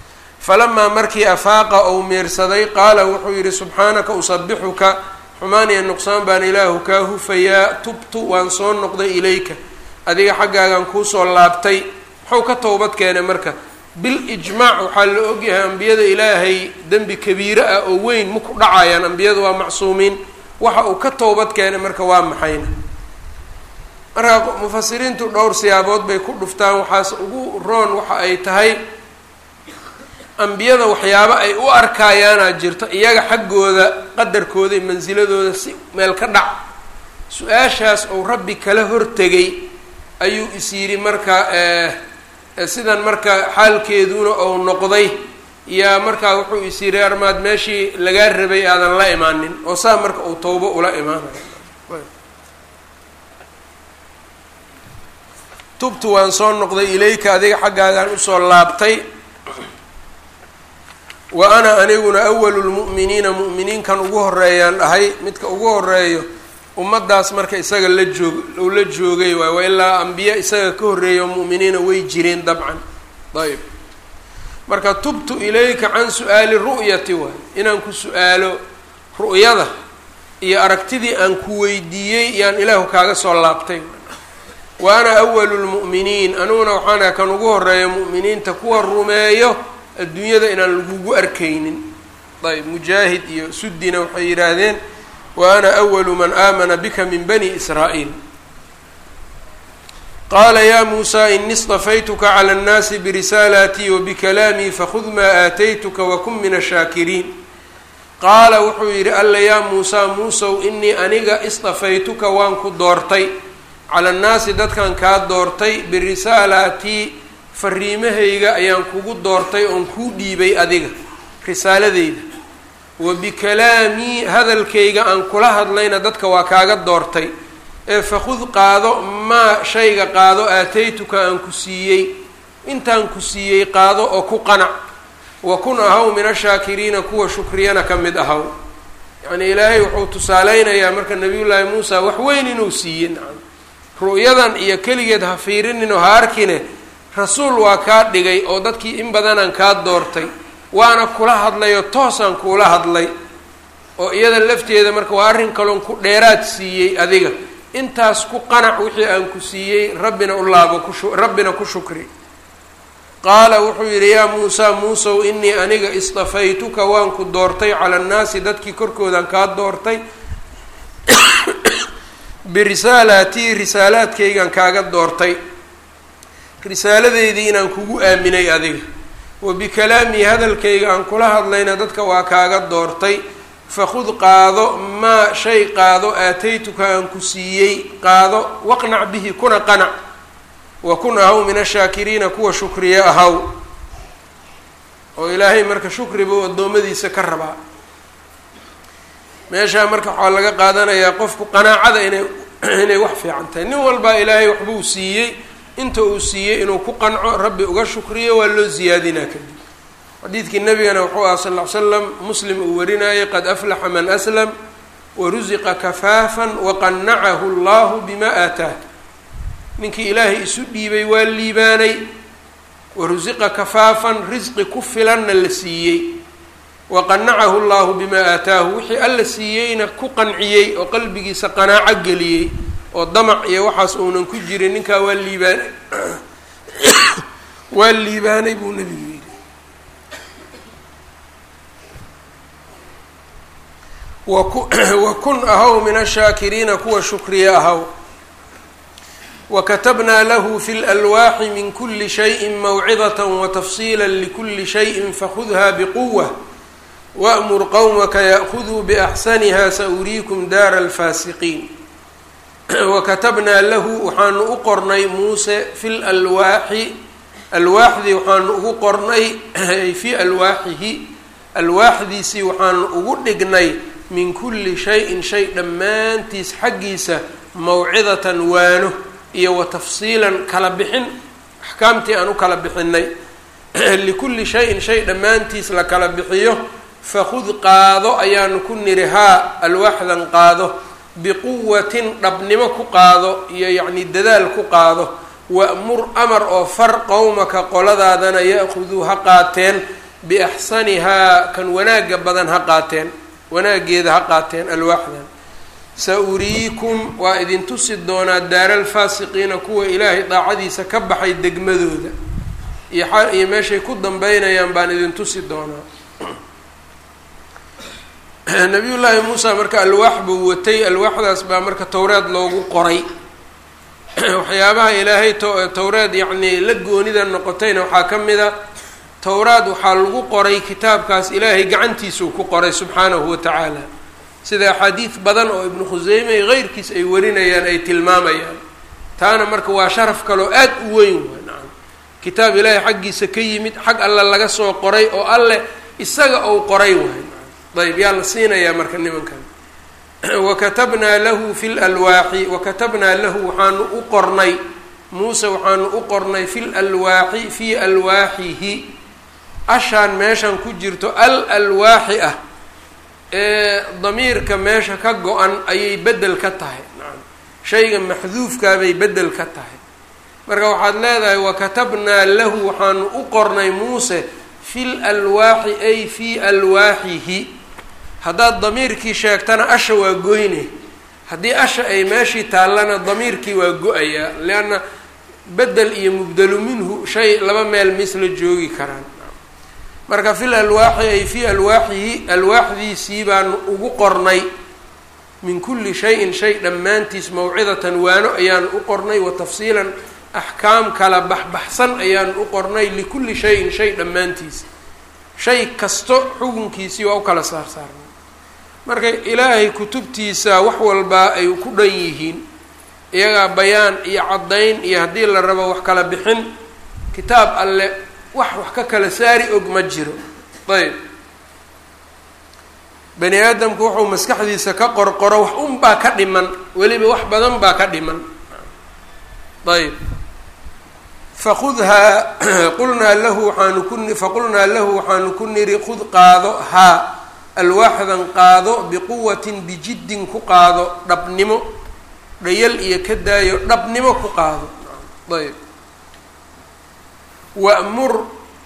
S1: falamaa markii afaaqa ou miirsaday qaala wuxuu yidhi subxaanaka usabixuka xumaan iyo nuqsaan baan ilaahu kaa hufayaa tubtu waan soo noqday ilayka adiga xaggaagan kuusoo laabtay muxuu ka towbad keenay marka bilijmaac waxaa la ogyahay ambiyada ilaahay dembi kabiire ah oo weyn ma ku dhacayaan ambiyadu waa macsuumiin waxa uu ka towbad keenay marka waa maxayna marka mufasiriintu dhowr siyaabood bay ku dhuftaan waxaas ugu roon waxa ay tahay ambiyada waxyaabo ay u arkayaanaa jirto iyaga xaggooda qadarkooda iyo mansiladooda si meel ka dhac su-aashaas uu rabbi kala hortegay ayuu is yidhi marka sidan marka xaalkeeduna ou noqday yaa markaa wuxuu is yidhi armaad meeshii lagaa rabay aadan la imaanin oo saa marka uu towbo ula imaanayo tubtu waan soo noqday ilayka adiga xaggaagaan usoo laabtay wa ana aniguna awalu lmu'miniina mu'miniinkan ugu horeeyaan dhahay midka ugu horeeyo ummaddaas marka isaga la joog ou la joogay waay waa ilaa ambiya isaga ka horreeya mu'miniina way jireen dabcan ayb marka tubtu ilayka can su-aali ru'yati waay inaan ku su-aalo ru'yada iyo aragtidii aan ku weydiiyey yaan ilaahu kaaga soo laabtay wa ana awalu lmu'miniin aniguna waxaana kan ugu horeeya mu'miniinta kuwa rumeeyo adduunyada inaan lagugu arkaynin ayb mujaahid iyo suddina waxay yidhaahdeen wa ana awalu man aamana bika min bani israa'iil qaala ya muusaa ini istafaytuka cala annaasi birisaalaatii wa bikalaamii fakhud maa aataytuka wakun min ashaakiriin qaala wuxuu yidhi alla yaa muusaa muusow inii aniga istafaytuka waan ku doortay cala annaasi dadkan kaa doortay birisaalaatii fariimahayga ayaan kugu doortay oon kuu dhiibay adiga risaaladeyda wa bikalaamii hadalkayga aan kula hadlayna dadka waa kaaga doortay ee fakhud qaado maa shayga qaado aataytuka aan ku siiyey intaan ku siiyey qaado oo ku qanac wa kun ahaw min ashaakiriina kuwa shukriyana ka mid ahaw yacnii ilaahay wuxuu tusaaleynayaa marka nabiyullaahi muusa wax weyn inuu siiyey nacam ru'yadan iyo keligeed ha fiirinin oo ha arkine rasuul waa kaa dhigay oo dadkii in badanaan kaa doortay waana kula hadlay oo toosaan kuula hadlay oo iyada lafteeda marka waa arrin kaloon ku dheeraad siiyey adiga intaas ku qanac wixii aan ku siiyey rabbina u laabo kushu rabbina ku shukri qaala wuxuu yidhi yaa muusaa muusow inii aniga istafaytuka waan ku doortay cala annaasi dadkii korkoodaan kaa doortay birisaalaatii risaalaadkaygaan kaaga doortay risaaladeydii inaan kugu aaminay adiga wa bikalaamii hadalkayga aan kula hadlayna dadka waa kaaga doortay fakhud qaado maa shay qaado aataytuka aan ku siiyey qaado waqnac bihi kuna qanac wa kun ahaw min ashaakiriina kuwa shukriya ahaw oo ilaahay marka shukri buu addoommadiisa ka rabaa meeshaa marka waxaa laga qaadanayaa qofku qanaacada inay inay wax fiican tahay nin walbaa ilaahay waxbuu siiyey inta uu siiyey inuu ku qanco rabbi uga shukriyo waa loo ziyaadinaa kadib xadiidkii nabigana wuxuu aha sal ll ly slam muslim uu warinayay qad aflaxa man aslam warusiqa kafaafan waqanacahu allahu bima aataah ninkii ilaahay isu dhiibay waa liibaanay warusiqa kafaafan risqi ku filanna la siiyey waqanacahu llahu bimaa aataahu wixii alla siiyeyna ku qanciyey oo qalbigiisa qanaaco geliyey oo damac iyo waxaas uunan ku jirin ninkaa waa liibaanay waa liibaanay buu nebigu yidhi waku wakun ahaw min ashaakiriina kuwa shukriya ahaw wakatabnaa lahu fi lalwaaxi min kuli shayin mawcidat watafsiila likuli shayin fakhudha bquwa wamur qowmaka yaأkhuduu baxsaniha sauriikum daara alfaasiqiin wakatabnaa lahu waxaanu u qornay muuse fi lalwaaxi alwaaxdii waxaanu ugu qornay fii alwaaxihi alwaaxdiisii waxaanu ugu dhignay min kulli shayin shay dhammaantiis xaggiisa mawcidatan waano iyo wa tafsiilan kala bixin axkaamtii aan u kala bixinay likulli shayin shay dhammaantiis la kala bixiyo fakhud qaado ayaanu ku niri haa alwaaxdan qaado biquwatin dhabnimo ku qaado iyo yacni dadaal ku qaado wa'mur amar oo far qowmaka qoladaadana ya-khuduu ha qaateen biaxsanihaa kan wanaagga badan ha qaateen wanaaggeeda ha qaateen alwaaxdan sa uriikum waa idin tusi doonaa daaralfaasiqiina kuwa ilaahay daacadiisa ka baxay degmadooda iyo iyo meeshay ku dambeynayaan baan idin tusi doonaa nabiyullaahi muusa marka alwaax buu watay alwaaxdaas baa marka towreed loogu qoray waxyaabaha ilaahay to towreed yacnii la goonida noqotayna waxaa ka mid a towraad waxaa lagu qoray kitaabkaas ilaahay gacantiisuu ku qoray subxaanahu wa tacaala sida axaadiid badan oo ibnu khuseyme iyo keyrkiis ay warinayaan ay tilmaamayaan taana marka waa sharaf kaloo aad u weyn waa nacam kitaab ilaahay xaggiisa ka yimid xag alle laga soo qoray oo alleh isaga uu qoray waay ayb yaa la siinayaa marka nimankan wakatabnaa lahu fi lalwaaxi wakatabnaa lahu waxaanu u qornay muuse waxaanu u qornay fi lalwaaxi fii alwaaxihi ashaan meeshan ku jirto al alwaaxi ah ee damiirka meesha ka go-an ayay bedel ka tahay nacam shayga maxduufkaabay bedel ka tahay marka waxaad leedahay wakatabnaa lahu waxaanu u qornay muuse fi lalwaaxi ay fii alwaaxihi haddaad damiirkii sheegtana asha waa goyne haddii asha ay meeshii taallana damiirkii waa go-ayaa leanna bedel iyo mubdelu minhu shay laba meel misla joogi karaan marka fil alwaaxi ay fii alwaaxihi alwaaxdiisii baanu ugu qornay min kulli shayin shay dhammaantiis mawcidatan waano ayaanu u qornay wa tafsiilan axkaam kala baxbaxsan ayaanu u qornay likulli shayin shay dhammaantiis shay kasto xukunkiisii waa u kala saarsaarnay marka ilaahay kutubtiisa wax walbaa ay ku dhan yihiin iyagaa bayaan iyo caddayn iyo haddii la rabo wax kala bixin kitaab alle wax wax ka kala saari og ma jiro ayb bani aadamku wuxuu maskaxdiisa ka qorqoro wax un baa ka dhiman weliba wax badan baa ka dhiman ayb fakudhaa qulnaa lahu waxaanu ku faqulnaa lahu waxaanu ku niri khud qaado haa alwaaxdan qaado biquwatin bijiddin ku qaado dhabnimo dhayal iyo ka daayo dhabnimo ku qaado ayb wa'mur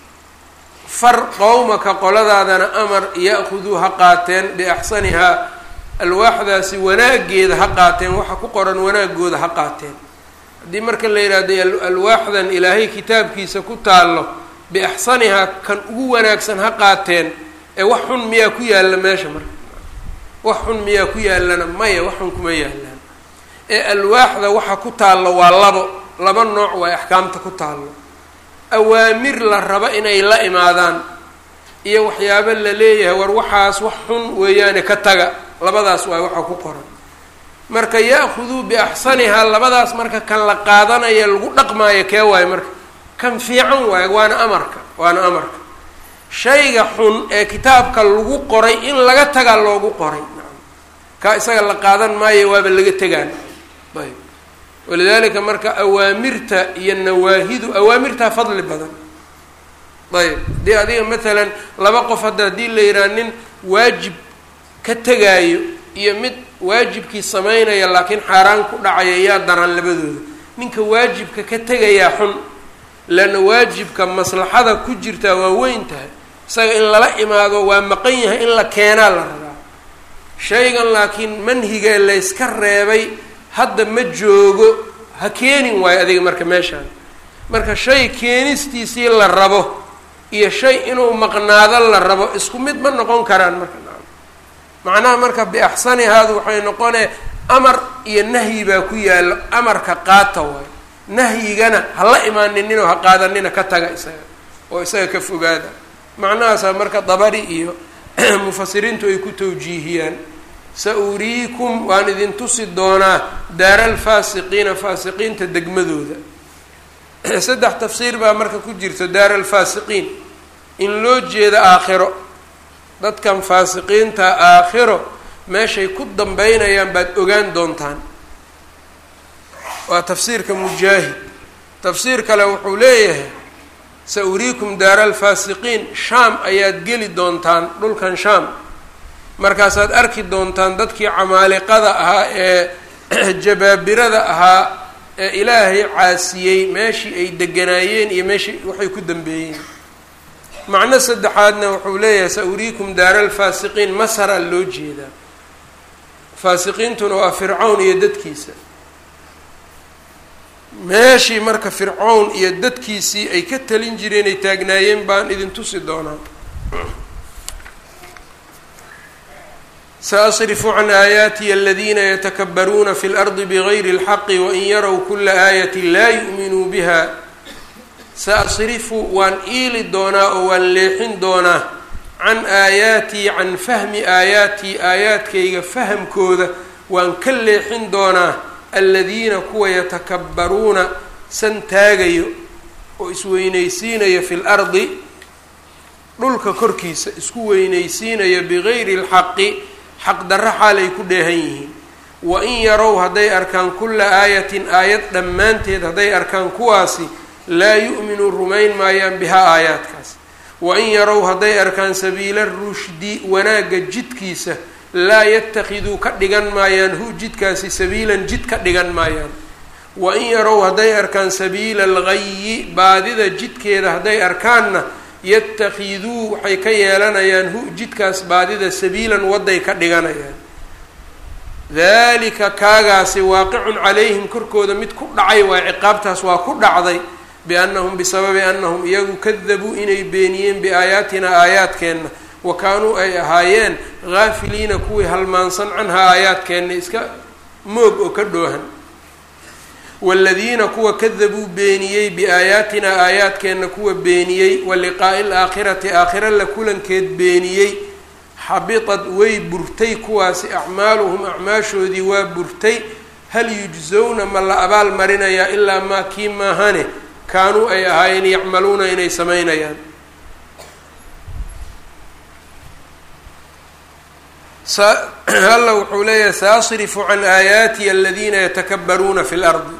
S1: far qowmaka qoladaadana amar ya-khuduu ha qaateen biaxsanihaa alwaaxdaasi wanaaggeeda ha qaateen waxa ku qoran wanaagooda ha qaateen haddii marka la yidhaahdo alwaaxdan ilaahay kitaabkiisa ku taallo biaxsanihaa kan ugu wanaagsan ha qaateen ee wax xun miyaa ku yaalla meesha marka wax xun miyaa ku yaallana maya wax xun kuma yaallaan ee alwaaxda waxa ku taallo waa labo laba nooc waa axkaamta ku taallo awaamir la rabo inay la imaadaan iyo waxyaabo la leeyahay war waxaas wax xun weeyaane ka taga labadaas waa waxa ku qoran marka ya-khuduu biaxsanihaa labadaas marka kan la qaadanaya lagu dhaqmaayo kee waayo marka kan fiican waayo waana amarka waana amarka shayga xun ee kitaabka lagu qoray in laga tagaa loogu qoray kaa isaga la qaadan maayo waaba laga tegaan ayb walidaalika marka awaamirta iyo nawaahidu awaamirtaa fadli badan ayb dee adiga matalan laba qof hadda haddii la yidhaha nin waajib ka tegaayo iyo mid waajibkii samaynaya laakiin xaaraan ku dhacaya yaa daran labadooda ninka waajibka ka tegayaa xun leanna waajibka maslaxada ku jirtaa waa weyn tahay isaga in lala imaado waa maqan yahay in la keenaa la rabaa shaygan laakiin manhigee layska reebay hadda ma joogo ha keenin waayo adiga marka meeshaan marka shay keenistiisii la rabo iyo shay inuu maqnaado la rabo isku mid ma noqon karaan marka macnaha marka biaxsanihaadu waxay noqonee amar iyo nahyi baa ku yaallo amarka qaata waayo nahyigana ha la imaaninino ha qaadanina ka taga isaga oo isaga ka fogaada macnahaasaa marka dabari iyo mufasiriintu ay ku tawjiihiyaan sa uriikum waan idin tusi doonaa daara alfaasiqiina faasiqiinta degmadooda saddex tafsiir baa marka ku jirta daara alfaasiqiin in loo jeeda aakhiro dadkan faasiqiinta aakhiro meeshay ku dambeynayaan baad ogaan doontaan waa tafsiirka mujaahid tafsiir kale wuxuu leeyahay sa uriikum daara alfaasiqiin shaam ayaad geli doontaan dhulkan shaam markaasaad arki doontaan dadkii camaaliqada ahaa ee jabaabirada ahaa ee ilaahay caasiyey meeshii ay deganaayeen iyo meeshii waxay ku dambeeyeen macno saddexaadna wuxuu leeyahay sa-uriikum daara alfaasiqiin masara loo jeedaa faasiqiintuna waa fircawn iyo dadkiisa meeshii marka fircawn iyo dadkiisii ay ka talin jireen ay taagnaayeen baan idin tusi doonaa saasrifu can aayaatiya aladiina yatakabbaruuna fi lardi bigayri اlxaqi wain yarow kula aayatin laa yu'minuu biha saasrifu waan iili doonaa oo waan leexin doonaa can aayaatii can fahmi aayaatii aayaadkayga fahamkooda waan ka leexin doonaa aladiina kuwa yatakabbaruuna san taagayo oo isweynaysiinayo fi lardi dhulka korkiisa isku weynaysiinayo bigayri اlxaqi xaqdarro xaalay ku dheehan yihiin wa in yarow hadday arkaan kulla aayatin aayad dhammaanteed hadday arkaan kuwaasi laa yu'minuu rumayn maayaan bihaa aayaadkaas wa in yarow hadday arkaan sabiila rushdi wanaagga jidkiisa laa yatakiduu ka dhigan maayaan hu jidkaasi sabiilan jid ka dhigan maayaan wa in yarow hadday arkaan sabiila algayi baadida jidkeeda hadday arkaanna yatakiduu waxay ka yeelanayaan hu jidkaas baadida sabiilan waday ka dhiganayaan dalika kaagaasi waaqicun calayhim korkooda mid ku dhacay waay ciqaabtaas waa ku dhacday biannahum bisababi annahum iyagu kadabuu inay beeniyeen biaayaatina aayaadkeenna wa kaanuu ay ahaayeen haafiliina kuwii halmaansan canhaa aayaadkeenna iska moog oo ka dhoohan waaladiina kuwa kadabuu beeniyey biaayaatinaa aayaadkeenna kuwa beeniyey wa liqaa'i alaakhirati aakhira la kulankeed beeniyey xabitad way burtay kuwaasi acmaaluhum acmaashoodii waa burtay hal yujsowna ma la abaal marinayaa ilaa maa kii maahane kaanuu ay ahaayeen yacmaluuna inay samaynayaan alla wuxuu leeyahay saasrifu can aayaati aladiina yatakabbaruuna fi lardi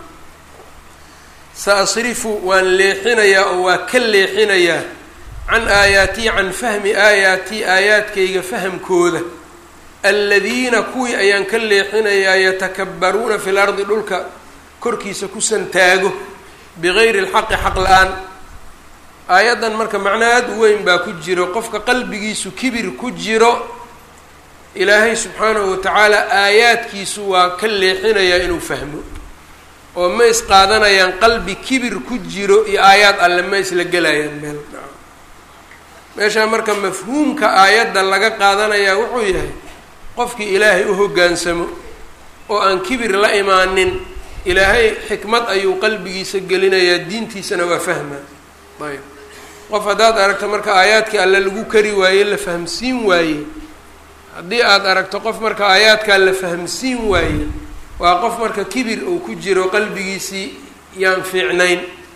S1: saasrifu waan leexinayaa oo waa ka leexinayaa can aayaatii can fahmi aayaatii aayaadkayga fahamkooda aladiina kuwii ayaan ka leexinayaa yatakabbaruuna fi lardi dhulka korkiisa ku santaago bigayri alxaqi xaq la-aan aayaddan marka macno aad u weyn baa ku jiro qofka qalbigiisu kibir ku jiro ilaahay subxaanahu watacaala aayaadkiisu waa ka leexinayaa inuu fahmo oo ma is qaadanayaan qalbi kibir ku jiro iyo aayaad alle ma isla gelayaan meel meeshaa marka mafhuumka aayadda laga qaadanayaa wuxuu yahay qofkii ilaahay u hoggaansamo oo aan kibir la imaanin ilaahay xikmad ayuu qalbigiisa gelinayaa diintiisana waa fahmaa ayb qof haddaad aragto marka aayaadkii alle lagu kari waaye la fahamsiin waaye haddii aad aragto qof marka aayaadkaa la fahamsiin waaye waa qof marka kibir uu ku jiro qalbigiisii yaan fiicnayn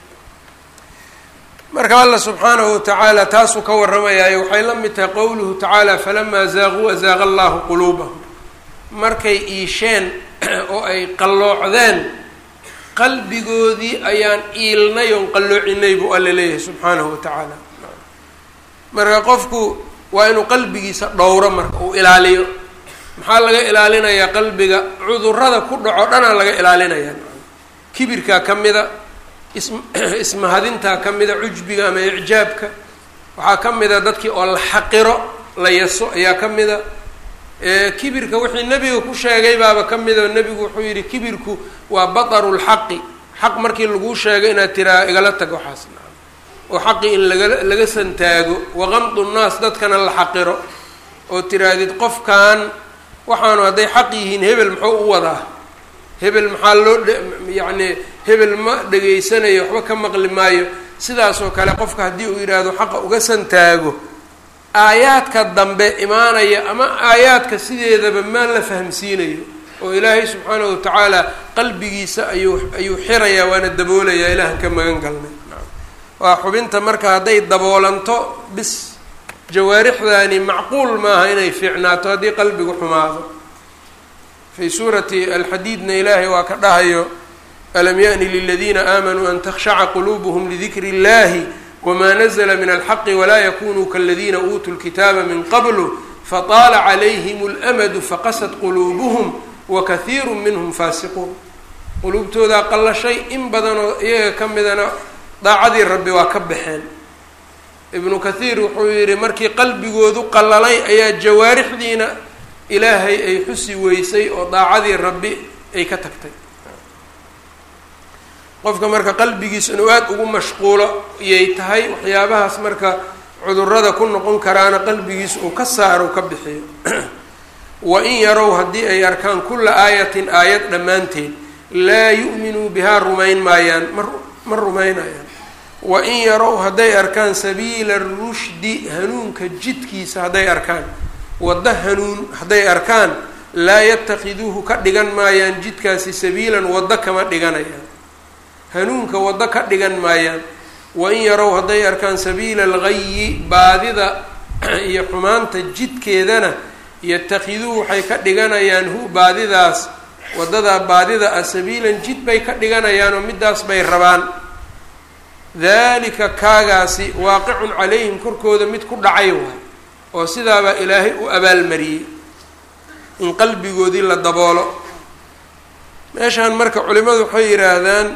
S1: marka alla subxaanahu watacaala taasuu ka warramayaayo waxay la mid tahay qowluhu tacaala falamaa zaaquu azaaqa allahu quluubahum markay iisheen oo ay qalloocdeen qalbigoodii ayaan iilnay oon qalloocinay buu alla leeyahay subxaanahu wa tacaala marka qofku waa inuu qalbigiisa dhowro marka uu ilaaliyo maxaa laga ilaalinayaa qalbiga cudurada ku dhaco dhanaa laga ilaalinayaa kibirkaa ka mida is ismahadintaa ka mida cujbiga ama icjaabka waxaa ka mida dadkii oo la xaqiro la yaso ayaa ka mida kibirka wixii nebiga ku sheegay baaba ka mida nebigu wuxuu yidhi kibirku waa bataru lxaqi xaq markii laguu sheego inaad tiraa igala tag waxaas oo xaqi in laga laga santaago waqamdu nnaas dadkana la xaqiro oo tirahdid qofkan waxaanu hadday xaq yihiin hebel muxuu u wadaa hebel maxaa loo yacni hebel ma dhegaysanayo waxba ka maqli maayo sidaasoo kale qofka haddii uu yidhaahdo xaqa uga santaago aayaadka dambe imaanaya ama aayaadka sideedaba maa la fahamsiinayo oo ilaahay subxaanahu watacaala qalbigiisa ayuu ayuu xirayaa waana daboolayaa ilaahan ka magan galnay waa xubinta marka hadday daboolanto bis jawaarixdaani macquul maaha inay fiicnaato haddii qalbigu xumaado fii suurati alxadiidna ilaahay waa ka dhahayo alam yaأni liladiina aamanuu an takhshaca quluubuhm lidikri اllahi wma nazla min alxaqi walaa yakunuu kaladiina uutuu lkitaaba min qablu fataala calayhim اlamadu faqasad quluubuhum wakaiiru minhum faasiquun quluubtoodaa qallashay in badanoo iyaga ka midana daacadii rabbi waa ka baxeen ibnu kathiir wuxuu yidhi markii qalbigoodu qallalay ayaa jawaarixdiina ilaahay ay xusi weysay oo daacadii rabbi ay ka tagtay qofka marka qalbigiisa inuu aada ugu mashquulo iyay tahay waxyaabahaas marka cudurada ku noqon karaana qalbigiisa uu ka saaro ka bixiyo wa in yarow haddii ay arkaan kulla aayatin aayad dhammaanteed laa yu'minuu bihaa rumayn maayaan ma ma rumaynayaan wa in yarow hadday arkaan sabiila rushdi hanuunka jidkiisa hadday arkaan waddo hanuun hadday arkaan laa yatakhiduuhu ka dhigan maayaan jidkaasi sabiilan waddo kama dhiganayaan hanuunka waddo ka dhigan maayaan wain yarow hadday arkaan sabiila alghayi baadida iyo xumaanta jidkeedana yatakhiduuhu waxay ka dhiganayaan hu baadidaas waddadaa baadida ah sabiilan jid bay ka dhiganayaan oo midaas bay rabaan dalika kaagaasi waaqicun calayhim korkooda mid ku dhacay waay oo sidaabaa ilaahay u abaalmariyey in qalbigoodii la daboolo meeshaan marka culimadu waxay yidhaahdaan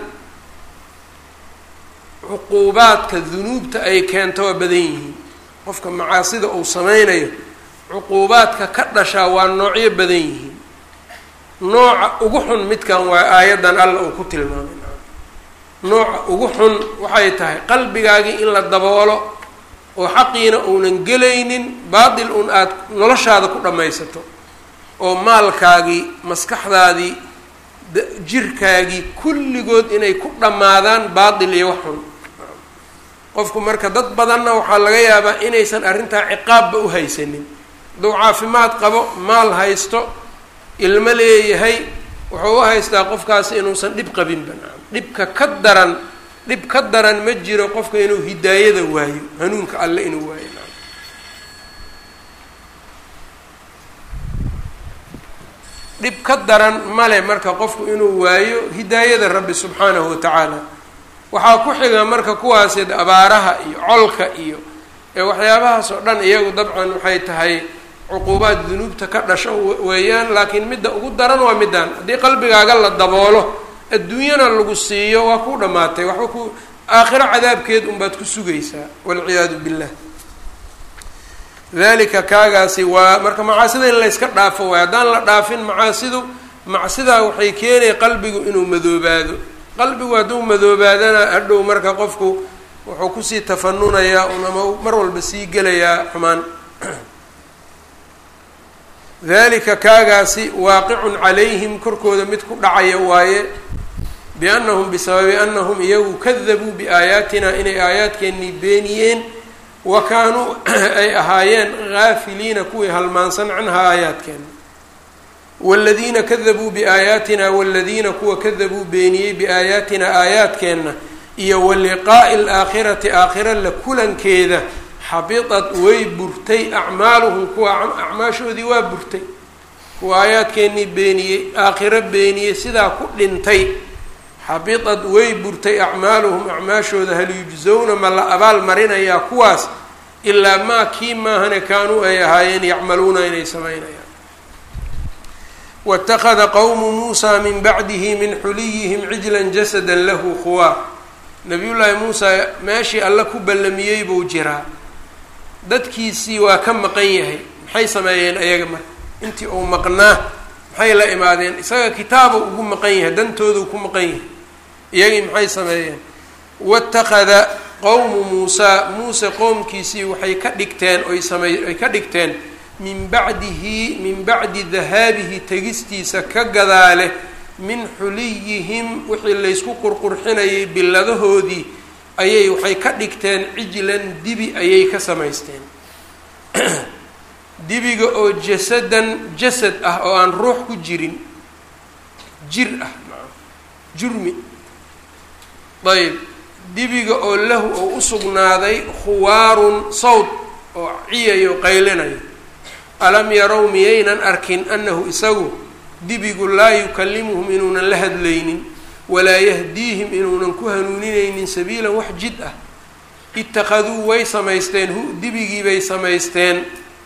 S1: cuquubaadka dunuubta ay keento waa badan yihiin qofka macaasida uu sameynayo cuquubaadka ka dhashaa waa noocyo badan yihiin nooca ugu xun midkan waa aayaddan alla uu ku tilmaamay nooca ugu xun waxay tahay qalbigaagii in la daboolo oo xaqiina uunan gelaynin baatil un aada noloshaada ku dhammaysato oo maalkaagii maskaxdaadii jirkaagii kulligood inay ku dhammaadaan baatil iyo wax xun qofku marka dad badanna waxaa laga yaabaa inaysan arrintaa ciqaabba u haysanin hadduu caafimaad qabo maal haysto ilmo leeyahay wuxuu u haystaa qofkaasi inuusan dhib qabinba dhibka ka daran dhib ka daran ma jiro qofka inuu hidaayada waayo hanuunka alle inuu waayo dhib ka daran male marka qofku inuu waayo hidaayada rabbi subxaanahu watacaala waxaa ku xiga marka kuwaasi abaaraha iyo colka iyo ee waxyaabahaas oo dhan iyagu dabcan waxay tahay cuquubaad dunuubta ka dhasho weeyaan laakiin midda ugu daran waa middan haddii qalbigaaga la daboolo adduunyana lagu siiyo waa ku dhammaatay waxba ku aakhiro cadaabkeed unbaad ku sugaysaa walciyaadu billah dalika kaagaasi waa marka macaasida in layska dhaafo waay haddaan la dhaafin macaasidu macsidaa waxay keenaya qalbigu inuu madoobaado qalbigu hadduu madoobaadana hadhow marka qofku wuxuu kusii tafanunayaa un ama mar walba sii gelayaa xumaan dalika kaagaasi waaqicun calayhim korkooda mid ku dhacaya waaye biannahum bisababi annahum iyagu kadabuu biaayaatina inay aayaadkeennii beeniyeen wa kaanuu ay ahaayeen gaafiliina kuwii halmaansan canhaa aayaadkeena waaladiina kadabuu biaayaatina waaladiina kuwa kadabuu beeniyey biaayaatina aayaadkeenna iyo wa liqaa'i alaakhirati aakhira la kulankeeda xabitat way burtay acmaaluhum kuwa acmaashoodii waa burtay kuwa aayaadkeennii beeniyey aakhiro beeniyey sidaa ku dhintay xabitat way burtay acmaaluhum acmaashooda hal yujzowna ma la abaal marinayaa kuwaas ilaa maa kii maahane kaanuu ay ahaayeen yacmaluuna inay samaynayaan waاtakada qowmu muusaa min bacdihi min xuliyihim cijlan jasada lahu khuwaar nabiyullaahi muusaa meeshii alle ku ballamiyey buu jiraa dadkiisii waa ka maqan yahay maxay sameeyeen ayaga marka intii uu maqnaa maxay la imaadeen isaga kitaaba ugu maqan yahay dantoodu ku maqan yahay iyagii maxay sameeyeen watakada qowmu muusaa muuse qoomkiisii waxay ka dhigteen oy samey ay ka dhigteen min bacdihi min bacdi dahaabihi tegistiisa ka gadaale min xuliyihim wixii laysku qurqurxinayay billadahoodii ayay waxay ka dhigteen cijlan dibi ayay ka samaysteen dibiga oo jasadan jasad ah oo aan ruux ku jirin jir ah jurmi ayb dibiga oo lahu oo u sugnaaday khuwaarun sawd oo ciyayo qaylinayo alam yarow miyaynan arkin annahu isagu dibigu laa yukallimuhum inuunan la hadlaynin walaa yahdiihim inuunan ku hanuuninaynin sabiilan wax jid ah ittakhaduu way samaysteen hu dibigii bay samaysteen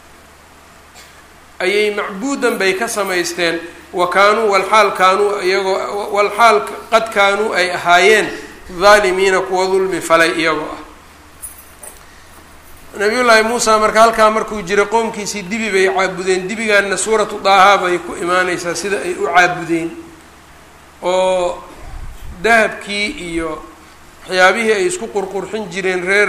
S1: ayay macbuudan bay ka samaysteen wa kaanuu walxaal kaanuu iyagoo walxaal qad kaanuu ay ahaayeen daalimiina kuwa dulmi falay iyagoo ah nabiyullaahi muusa marka halkaa markuu jiro qoomkiisii dibi bay caabudeen dibigaanna suuratu daaha bay ku imaaneysaa sida ay u caabudeen oo dahabkii iyo waxyaabihii ay isku qurqurxin jireen reer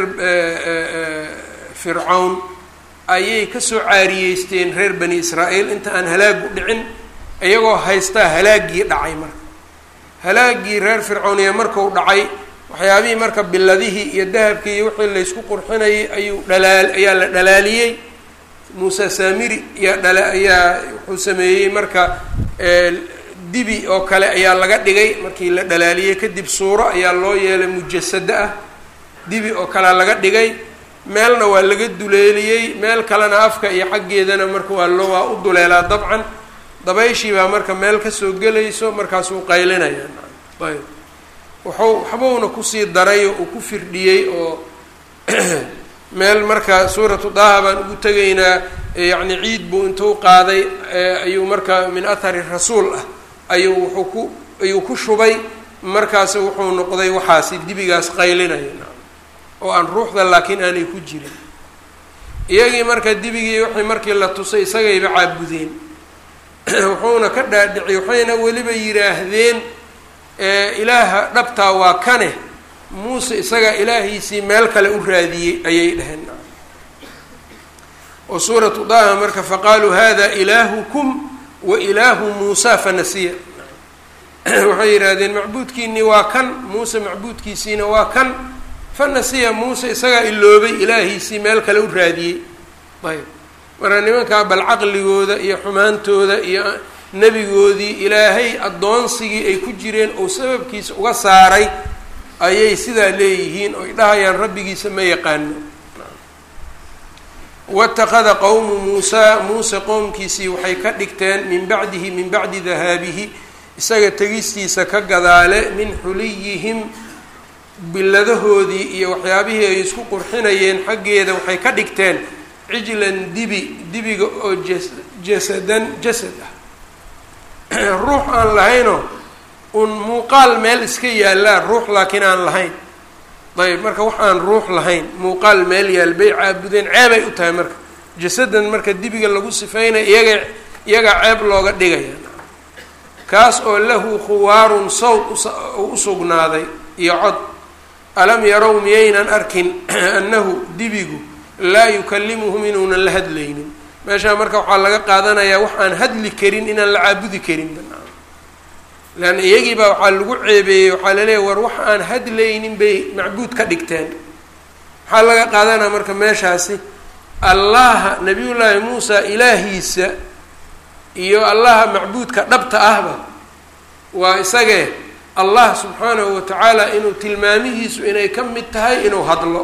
S1: fircawn ayay kasoo caariyeysteen reer bani israa'iil inta aan halaagu dhicin iyagoo haystaa halaaggii dhacay marka halaaggii reer fircawniya marku dhacay waxyaabihii marka biladihii iyo dahabkii iyo wixii laysku qurxinayay ayuu dhalaal ayaa la dhalaaliyey muuse saamiri ayaa dhala ayaa wuxuu sameeyey marka dibi oo kale ayaa laga dhigay markii la dhalaaliyey kadib suuro ayaa loo yeelay mujasado ah dibi oo kalea laga dhigay meelna waa laga duleeliyey meel kalena afka iyo xaggeedana marka waa loo waa u duleelaa dabcan dabayshii baa marka meel kasoo gelayso markaasuu qaylinaya ayb wuxuu waxbuuna kusii daray oo uu ku firdhiyey oo meel marka suuratu daaha baan ugu tegaynaa yacni ciid buu intuu qaaday ayuu marka min athari rasuul ah ayuu wuxuu ku ayuu ku shubay markaas wuxuu noqday waxaasi dibigaas qaylinaya oo aan ruuxda laakiin aanay ku jirin iyagii marka dibigii wixii markii la tusay isagayba caabudeen wuxuuna ka dhaadhiciyy waxayna weliba yidhaahdeen ilaaha dhabtaa waa kane muuse isagaa ilaahiisii meel kale u raadiyey ayay dhaheen oo suuratu daha marka faqaaluu hada ilaahukum wa ilaahu muusa fanasiya waxay yidhaahdeen macbuudkiinii waa kan muuse macbuudkiisiina waa kan fanasiya muuse isagaa iloobay ilaahiisii meel kale u raadiyey ayb marka nimankaa bal caqligooda iyo xumaantooda iyo nebigoodii ilaahay addoonsigii ay ku jireen oo sababkiisa uga saaray ayay sidaa leeyihiin oy dhahayaan rabbigiisa ma yaqaano watakada qowmu muusaa muuse qowmkiisii waxay ka dhigteen min bacdihi min bacdi dahaabihi isaga tegistiisa ka gadaale min xuliyihim biladahoodii iyo waxyaabihii ay isku qurxinayeen xaggeeda waxay ka dhigteen cijlan dibi dibiga oo jas jasadan jasad ah ruux aan lahaynoo un muuqaal meel iska yaallaa ruux laakiin aan lahayn ayb marka wax aan ruux lahayn muuqaal meel yaal bay caabudeen ceebay u tahay marka jasadan marka dibiga lagu sifeynaya iyaga iyagaa ceeb looga dhigaya kaas oo lahu khuwaarun sawd u usugnaaday iyo cod alam yarow miyaynan arkin annahu dibigu laa yukalimuhum inuunan la hadlaynin meeshaa marka waxaa laga qaadanayaa wax aan hadli karin inaan la caabudi karin leanna iyagii baa waxaa lagu ceebeeyey waxaa laleeyahy war wax aan hadlaynin bay macbuud ka dhigteen maxaa laga qaadanaya marka meeshaasi allaha nabiyullaahi muusa ilaahiisa iyo allaha macbuudka dhabta ahba waa isagee allah subxaanahu watacaala inuu tilmaamihiisu inay ka mid tahay inuu hadlo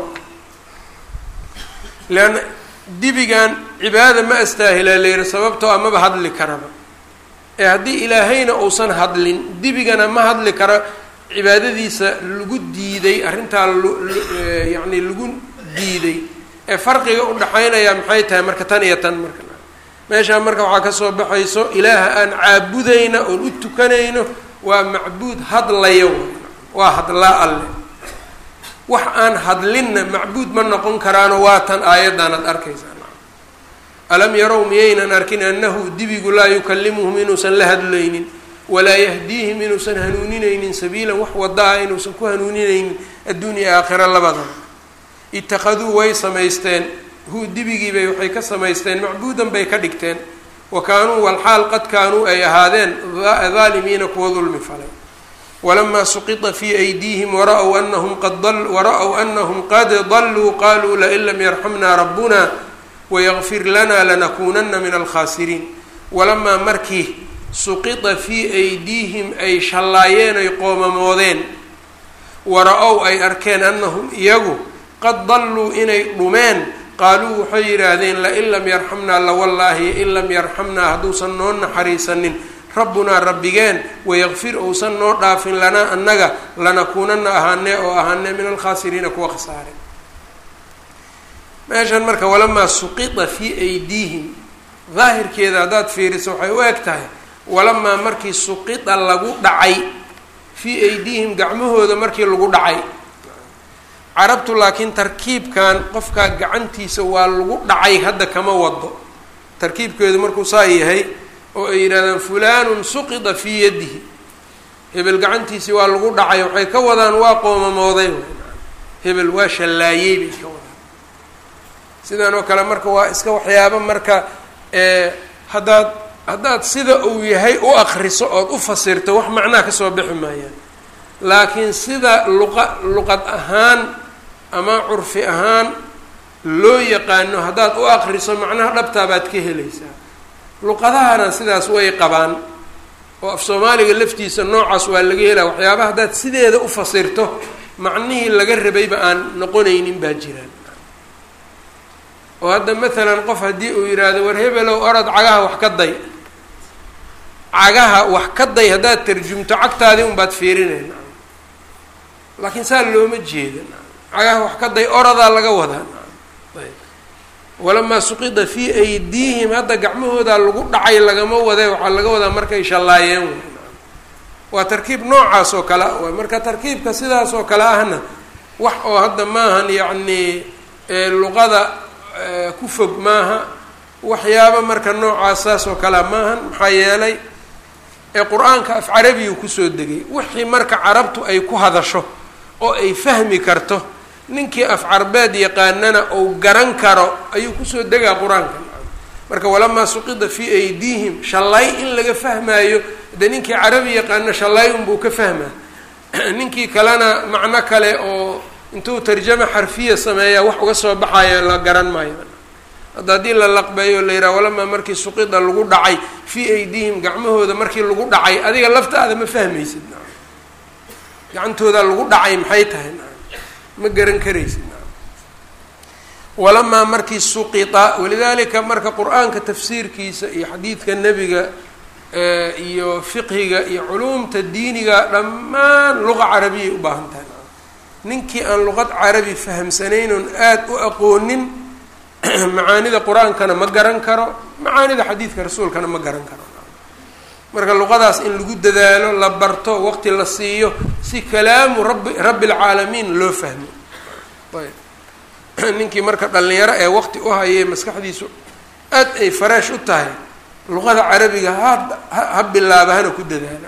S1: leanna dibigan cibaada ma astaahilaa layidhi sababtoo amaba hadli karaba ee haddii ilaahayna uusan hadlin dibigana ma hadli karo cibaadadiisa lagu diiday arrintaa lyacni lagu diiday ee farqiga udhaxaynaya maxay tahay marka tan iyo tan marka meeshaa marka waxaa kasoo baxayso ilaaha aan caabudayna oon u tukanayno waa macbuud hadlayo waa hadlaa alle wax aan hadlinna macbuud ma noqon karaano waa tan aayaddan ad arkaysaa alam yarow miyaynan arkin annahu dibigu laa yukalimuhum inuusan la hadlaynin walaa yahdiihim inuusan hanuuninaynin sabiilan wax wada ah inuusan ku hanuuninaynin adduunya aakhira labadaba itakaduu way samaysteen hu dibigiibay waxay ka samaysteen macbuudan bay ka dhigteen wa kaanuu walxaal qad kaanuu ay ahaadeen daalimiina kuwa dulmi falay walamaa suqita fii aydiihim wara-w anahum qad wara-w anahum qad daluu qaluu lain lam yarxamna rabbuna wayaqfir lana lanakuunana min alkhaasiriin walamaa markii suqita fii aydiihim ay shallaayeen ay qoomamoodeen wara-ow ay arkeen anahum iyagu qad dalluu inay dhumeen qaaluu waxay yidhaahdeen lain lam yarxamnaa lawallaahi in lam yarxamnaa hadduusan noo naxariisanin rabbunaa rabbigeen wayaqfir ousan noo dhaafin lanaa annaga lanakuunana ahaanee oo ahaanee min alkhaasiriina kuwa khasaare meeshan marka walamaa suqita fii aydiihim daahirkeeda haddaad fiiriso waxay u eg tahay walamaa markii suqita lagu dhacay fii aydiihim gacmahooda markii lagu dhacay carabtu laakiin tarkiibkan qofkaa gacantiisa waa lagu dhacay hadda kama wado tarkiibkeedu markuu saa yahay oo ay yidhahdaan fulanun suqida fii yadihi hebel gacantiisii waa lagu dhacay waxay ka wadaan waa qoomamooday hebel waa shallaayey bay ka wadaan sidan oo kale marka waa iska waxyaabo marka haddaad haddaad sida uu yahay u akriso ood u fasirto wax macnaha kasoo bixi maayaan laakiin sida luqa luqad ahaan ama curfi ahaan loo yaqaano haddaad u akriso macnaha dhabtaa baad ka helaysaa luqadahana sidaas way qabaan oo af soomaaliga laftiisa noocaas waa laga helaa waxyaabaha haddaad sideeda u fasirto macnihii laga rabayba aan noqonaynin baa jiraan oo hadda maalan qof haddii uu yidhaahdo war hebelow orod cagaha wax ka day cagaha wax ka day haddaad tarjumto cagtaadii unbaad fiirinayna laakiin saa looma jeeda cagaha wax ka day oradaa laga wadaa ayb walamaa suqida fii aydiihim hadda gacmahoodaa lagu dhacay lagama wade waxaa laga wadaa markay shallaayeen w waa tarkiib noocaas oo kale a marka tarkiibka sidaas oo kale ahna wax oo hadda maahan yacni luqada ku fog maaha waxyaaba marka noocaas saas oo kalea maahan maxaa yeelay ee qur-aanka af carabiyu kusoo degay wixii marka carabtu ay ku hadasho oo ay fahmi karto ninkii af carbeed yaqaanana ou garan karo ayuu kusoo degaa qur-aanka marka walamaa suqida fii aydiihim shallay in laga fahmaayo de ninkii carabi yaqaano shallay unbuu ka fahmaa ninkii kalena macno kale oo intuu tarjama xarfiya sameeyaa wax uga soo baxayo la garan maayo hadda haddii la laqbeeyo la yidhaha walamaa markii suqida lagu dhacay fii aydihim gacmahooda markii lagu dhacay adiga laftaada ma fahmaysid gacantooda lagu dhacay maxay tahay ma garan karaysid walamaa markii suqita walidaalika marka qur-aanka tafsiirkiisa iyo xadiidka nebiga iyo fiqhiga iyo culuumta diiniga dhammaan luqa carabiyay u baahan tahay ninkii aan luqad carabi fahamsanayn oon aada u aqoonin macaanida qur-aankana ma garan karo macaanida xadiidka rasuulkana ma garan karo marka luqadaas in lagu dadaalo la barto waqti la siiyo si kalaamu rabbi rabbi lcaalamiin loo fahmo ayb ninkii marka dhalinyaro ee waqti u hayay maskaxdiisu aad ay faraash u tahay luqada carabiga ha ha bilaaba hana ku dadaala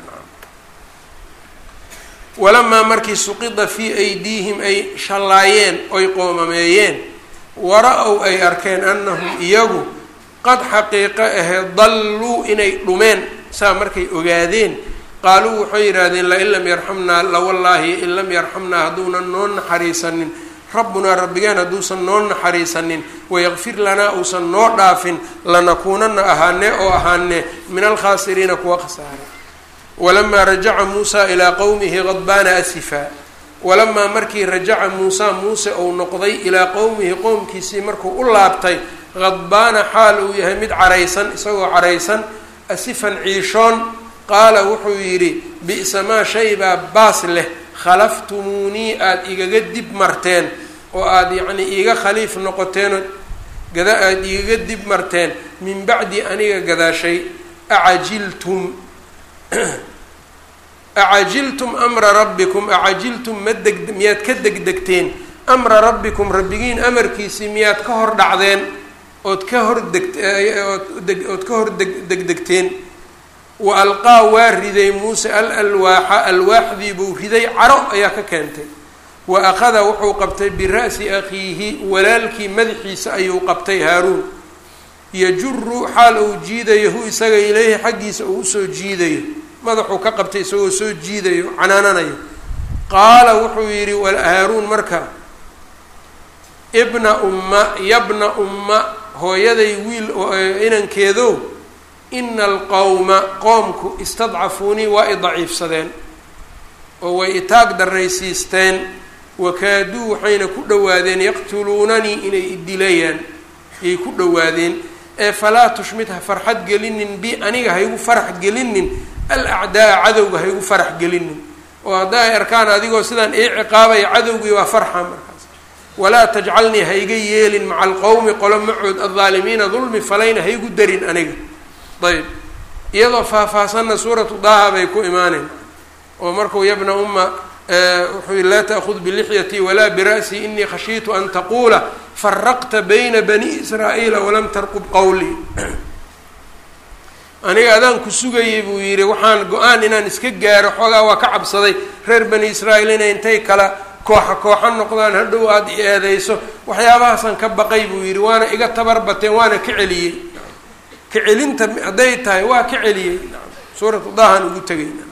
S1: walamaa markii suqida fii aydiihim ay shallaayeen oy qoomameeyeen wara-ow ay arkeen annahum iyagu qad xaqiiqo ahee dalluu inay dhumeen saa markay ogaadeen qaaluu waxay yidhaahdeen lain lam yarxamnaa lawallaahi in lam yarxamnaa hadduunan noo naxariisanin rabbunaa rabbigeen hadduusan noo naxariisanin wayaqfir lanaa uusan noo dhaafin lanakuunana ahaane oo ahaane min alkhaasiriina kuwa khasaare walamaa rajaca muusaa ilaa qowmihi qadbaana asifa walamaa markii rajaca muusaa muuse uu noqday ilaa qowmihi qowmkiisii markuu u laabtay qadbaana xaal uu yahay mid caraysan isagoo caraysan asifan ciishoon qaala wuxuu yidhi bi'sa maa shay baa baas leh khalaftumuunii aada igaga dib marteen oo aada yacnii iiga khaliif noqoteen oo gada aada igaga dib marteen min bacdi aniga gadaashay acajiltum acajiltum amra rabbikum acajiltum ma deg miyaad ka degdegteen amra rabbikum rabbigiin amarkiisii miyaad ka hor dhacdeen ood ka hor deg ood ka hor deg degdegteen wa alqaa waa riday muuse al alwaaxa alwaaxdii buu riday caro ayaa ka keentay wa akhada wuxuu qabtay bira'si akhiihi walaalkii madaxiisa ayuu qabtay haaruun yajuru xaal uu jiidayo hu isaga ileyhi xaggiisa uu usoo jiidayo madaxuu ka qabtay isagoo soo jiidayo canaananayo qaala wuxuu yidhi haaruun marka ibna umma yabna umma hooyaday wiil inankeedo ina alqowma qoomku istadcafuunii waa i daciifsadeen oo way itaag darraysiisteen wakaaduu waxayna ku dhowaadeen yaqtuluunanii inay idilayaan yay ku dhowaadeen ee falaa tushmid ha farxad gelinin bi aniga haygu farax gelinin alacdaa cadowga haygu farax gelinin oo hadda ay arkaan adigoo sidaan ii ciqaabaya cadowgii waa farxa markaas walaa tajcalnii hayga yeelin maca alqowmi qolo macood aldaalimiina dulmi falayna haygu darin aniga ayb iyadoo faahfaahsanna suuratu daaha bay ku imaaneen oo markuu yabna umma wuxuu yihi laa taأkhud bilixyati walaa bira'sii inii khashiitu an taquula faraqta bayna bani israa'iila walam tarqub qowlii aniga adaan ku sugayay buu yidhi waxaan go-aan inaan iska gaaro xoogaa waa ka cabsaday reer bani israa'iil inay intay kala kooxa kooxa noqdaan hadhow aada i eedeyso waxyaabahaasaan ka baqay buu yidhi waana iga tabar bateen waana ka celiyey ka celinta hadday tahay waa ka celiyey suuratu dahan ugu tegayna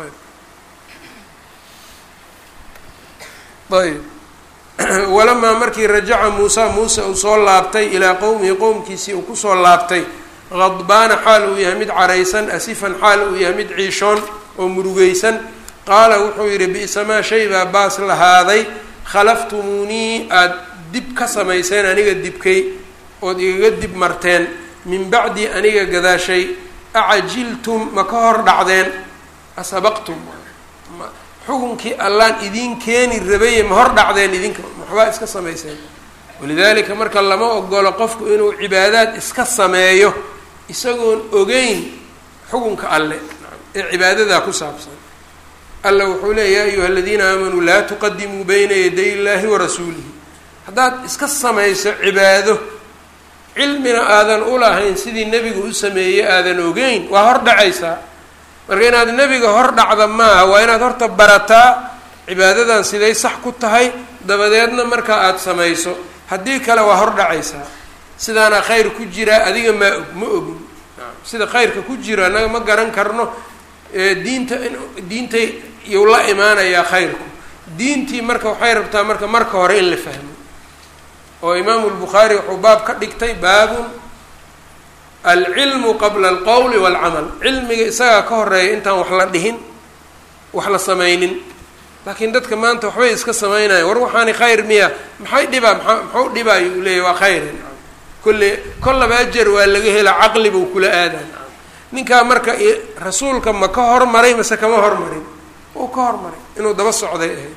S1: ayb walamaa markii rajaca muusa muuse uu soo laabtay ilaa qowmihi qowmkiisii uu kusoo laabtay qadbaana xaal uu yahay mid caraysan asifan xaal uu yahay mid ciishoon oo murugeysan qaala wuxuu yidhi bi'sa maa shay baa baas lahaaday khalaftumuunii aada dib ka samayseen aniga dibkay ood igaga dib marteen min bacdi aniga gadaashay acajiltum ma ka hor dhacdeen asabaqtum xukunkii allaan idiin keeni rabaye ma hor dhacdeen idinka waxbaa iska samayseen walidaalika marka lama ogolo qofku inuu cibaadaad iska sameeyo isagoon ogeyn xukunka alle ee cibaadadaa ku saabsan alla wuxuu leeya ya ayuha aladiina aamanuu laa tuqadimuu bayna yaday illaahi wa rasuulihi haddaad iska samayso cibaado cilmina aadan u lahayn sidii nebigu u sameeyey aadan ogeyn waa hor dhacaysaa marka inaad nebiga hor dhacda maaha waa inaad horta barataa cibaadadan siday sax ku tahay dabadeedna markaa aada samayso haddii kale waa hor dhacaysaa sidaana khayr ku jiraa adiga maa og ma ogin sida khayrka ku jiro annaga ma garan karno diinta diintay iyuu la imaanayaa khayrku diintii marka waxay rabtaa marka marka hore in la fahmo oo imaamu lbukhaari wuxuu baab ka dhigtay baabun alcilmu qabla alqowli waalcamal cilmiga isagaa ka horeeya intaan wax la dhihin wax la sameynin laakiin dadka maanta waxbay iska sameynaya war waxaani khayr miya maxay dhibaa maa maxuu dhibaayo uu leeyahy waa khayr kolle kollaba ajar waa laga hela caqli buu kula aadan ninkaa marka rasuulka ma ka hormaray mase kama hormarin uu ka hormaray inuu daba socday ahayd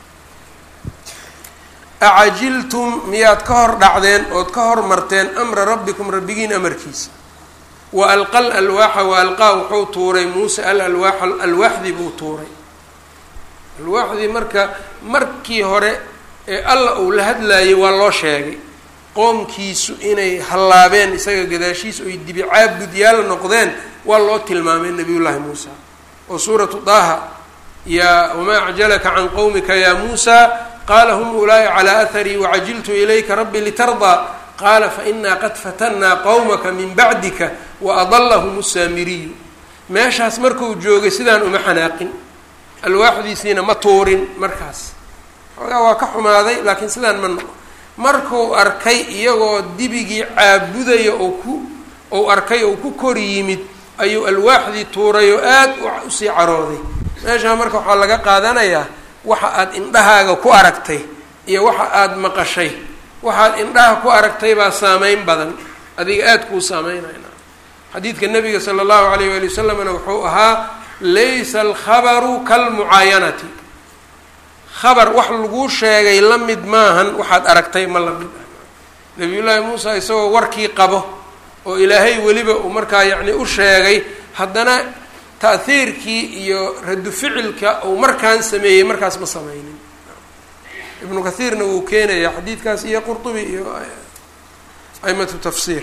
S1: acajiltum miyaad ka hor dhacdeen ood ka hormarteen amra rabbikum rabbigiin amarkiisa wa alqa l alwaaxa wa alqaa wuxuu tuuray muuse al alwaaxa alwaaxdii buu tuuray alwaaxdii marka markii hore ee alla uu la hadlaayay waa loo sheegay qoomkiisu inay hallaabeen isaga gadaashiisa oy dibi caabudyaal noqdeen waa loo tilmaamay nabiyullaahi muusa oo suuratu daaha yaa wamaa acjalaka can qowmika yaa muusa qaala hum ulaa'i calaa aharii wacajiltu ilayka rabbi litardaa qaala fainaa qad fatannaa qowmaka min bacdika wa adallahum saamiriyu meeshaas markuu joogay sidaan uma xanaaqin alwaaxdiisiina ma tuurin markaas xoogaa waa ka xumaaday laakiin sidaan ma noqo markuu arkay iyagoo dibigii caabudaya oo ku ou arkay oo ku kor yimid ayuu alwaaxdii tuuray oo aad usii carooday meeshaa marka waxaa laga qaadanayaa waxa aad indhahaaga ku aragtay iyo waxa aada maqashay waxaad indhaha ku aragtay baa saameyn badan adiga aada kuu saameynayna xadiidka nabiga sala allahu alayh waali wasalamna wuxuu ahaa laysa alkhabaru kalmucaayanati khabar wax laguu sheegay la mid maahan waxaad aragtay ma la mid ah nabiyullaahi muusa isagoo warkii qabo oo ilaahay weliba uu markaa yacni u sheegay haddana ta'hiirkii iyo radu ficilka uu markaan sameeyey markaas ma sameynin ibnu kathiirna wuu keenayaa xadiidkaas iyo qurtubi iyo aimatu tafsiir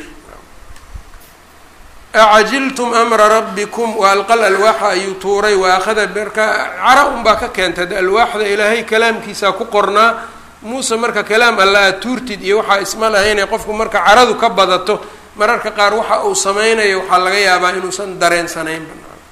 S1: acajiltum amra rabbikum wa alqal alwaaxa ayuu tuuray wa akhada marka cara unbaa ka keentay de alwaaxda ilaahay kalaamkiisaa ku qornaa muuse marka kalaam alla aad tuurtid iyo waxaa isma lahaynay qofku marka caradu ka badato mararka qaar waxa uu sameynayo waxaa laga yaabaa inuusan dareensanayn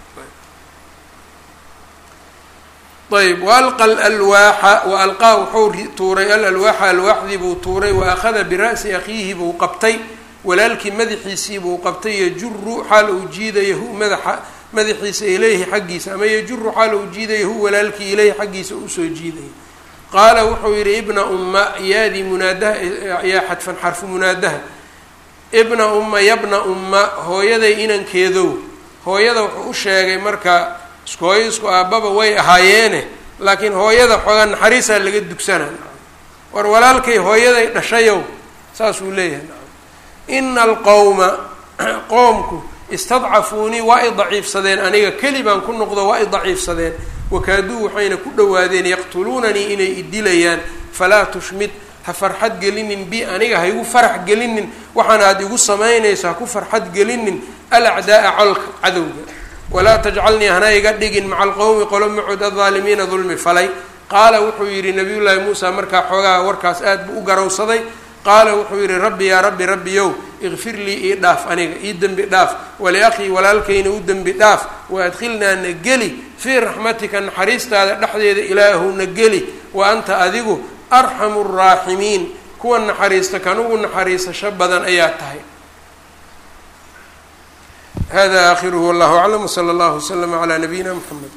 S1: ayb waalqa alalwaaxa wa alqaa wuxuu tuuray alalwaaxa alwaaxdii buu tuuray wa akhada bira'si akhiihi buu qabtay walaalkii madaxiisii buu qabtay yajuru xaal uu jiidayahu madaxa madaxiisa ilayhi xaggiisa ama yajuru xaal uu jiidayahu walaalkii ilayhi xaggiisa usoo jiidaya qaala wuxuu yidhi ibna umma yaadii munaadaha yaa xadfan xarfu munaadaha ibna umma yabna umma hooyaday inankeedow hooyada wuxuu u sheegay marka isku hooyo isku aabbaba way ahaayeene laakiin hooyada xoogaa naxariisaa laga dugsanaa war walaalkay hooyaday dhashayow saasuu leeyahay ina alqowma qoomku istadcafuunii waa i daciifsadeen aniga keli baan ku noqdo waa i daciifsadeen wakaaduu waxayna ku dhowaadeen yaqtuluunanii inay idilayaan falaa tushmid ha farxad gelinin bi aniga ha igu farax gelinin waxaana aada igu samaynayso ha ku farxad gelinin alacdaaa colka cadowga walaa tajcalnii hana iga dhigin maca alqowmi qolo macud adaalimiina dulmi falay qaala wuxuu yidhi nabiyullaahi muusa markaa xoogaha warkaas aad buu u garowsaday qaala wuxuu yidhi rabbi yaa rabbi rabbiyow ikfir lii ii dhaaf aniga ii dembi dhaaf waliakhii walaalkayna u dembi dhaaf wa adkhilnaa na geli fii raxmatika naxariistaada dhexdeeda ilaahowna geli wa anta adigu arxamu raaximiin kuwa naxariista kan ugu naxariisasho badan ayaa tahay hada aakhiruhu wallahu aclam wsala allahu waslama calaa nabiyina mxamed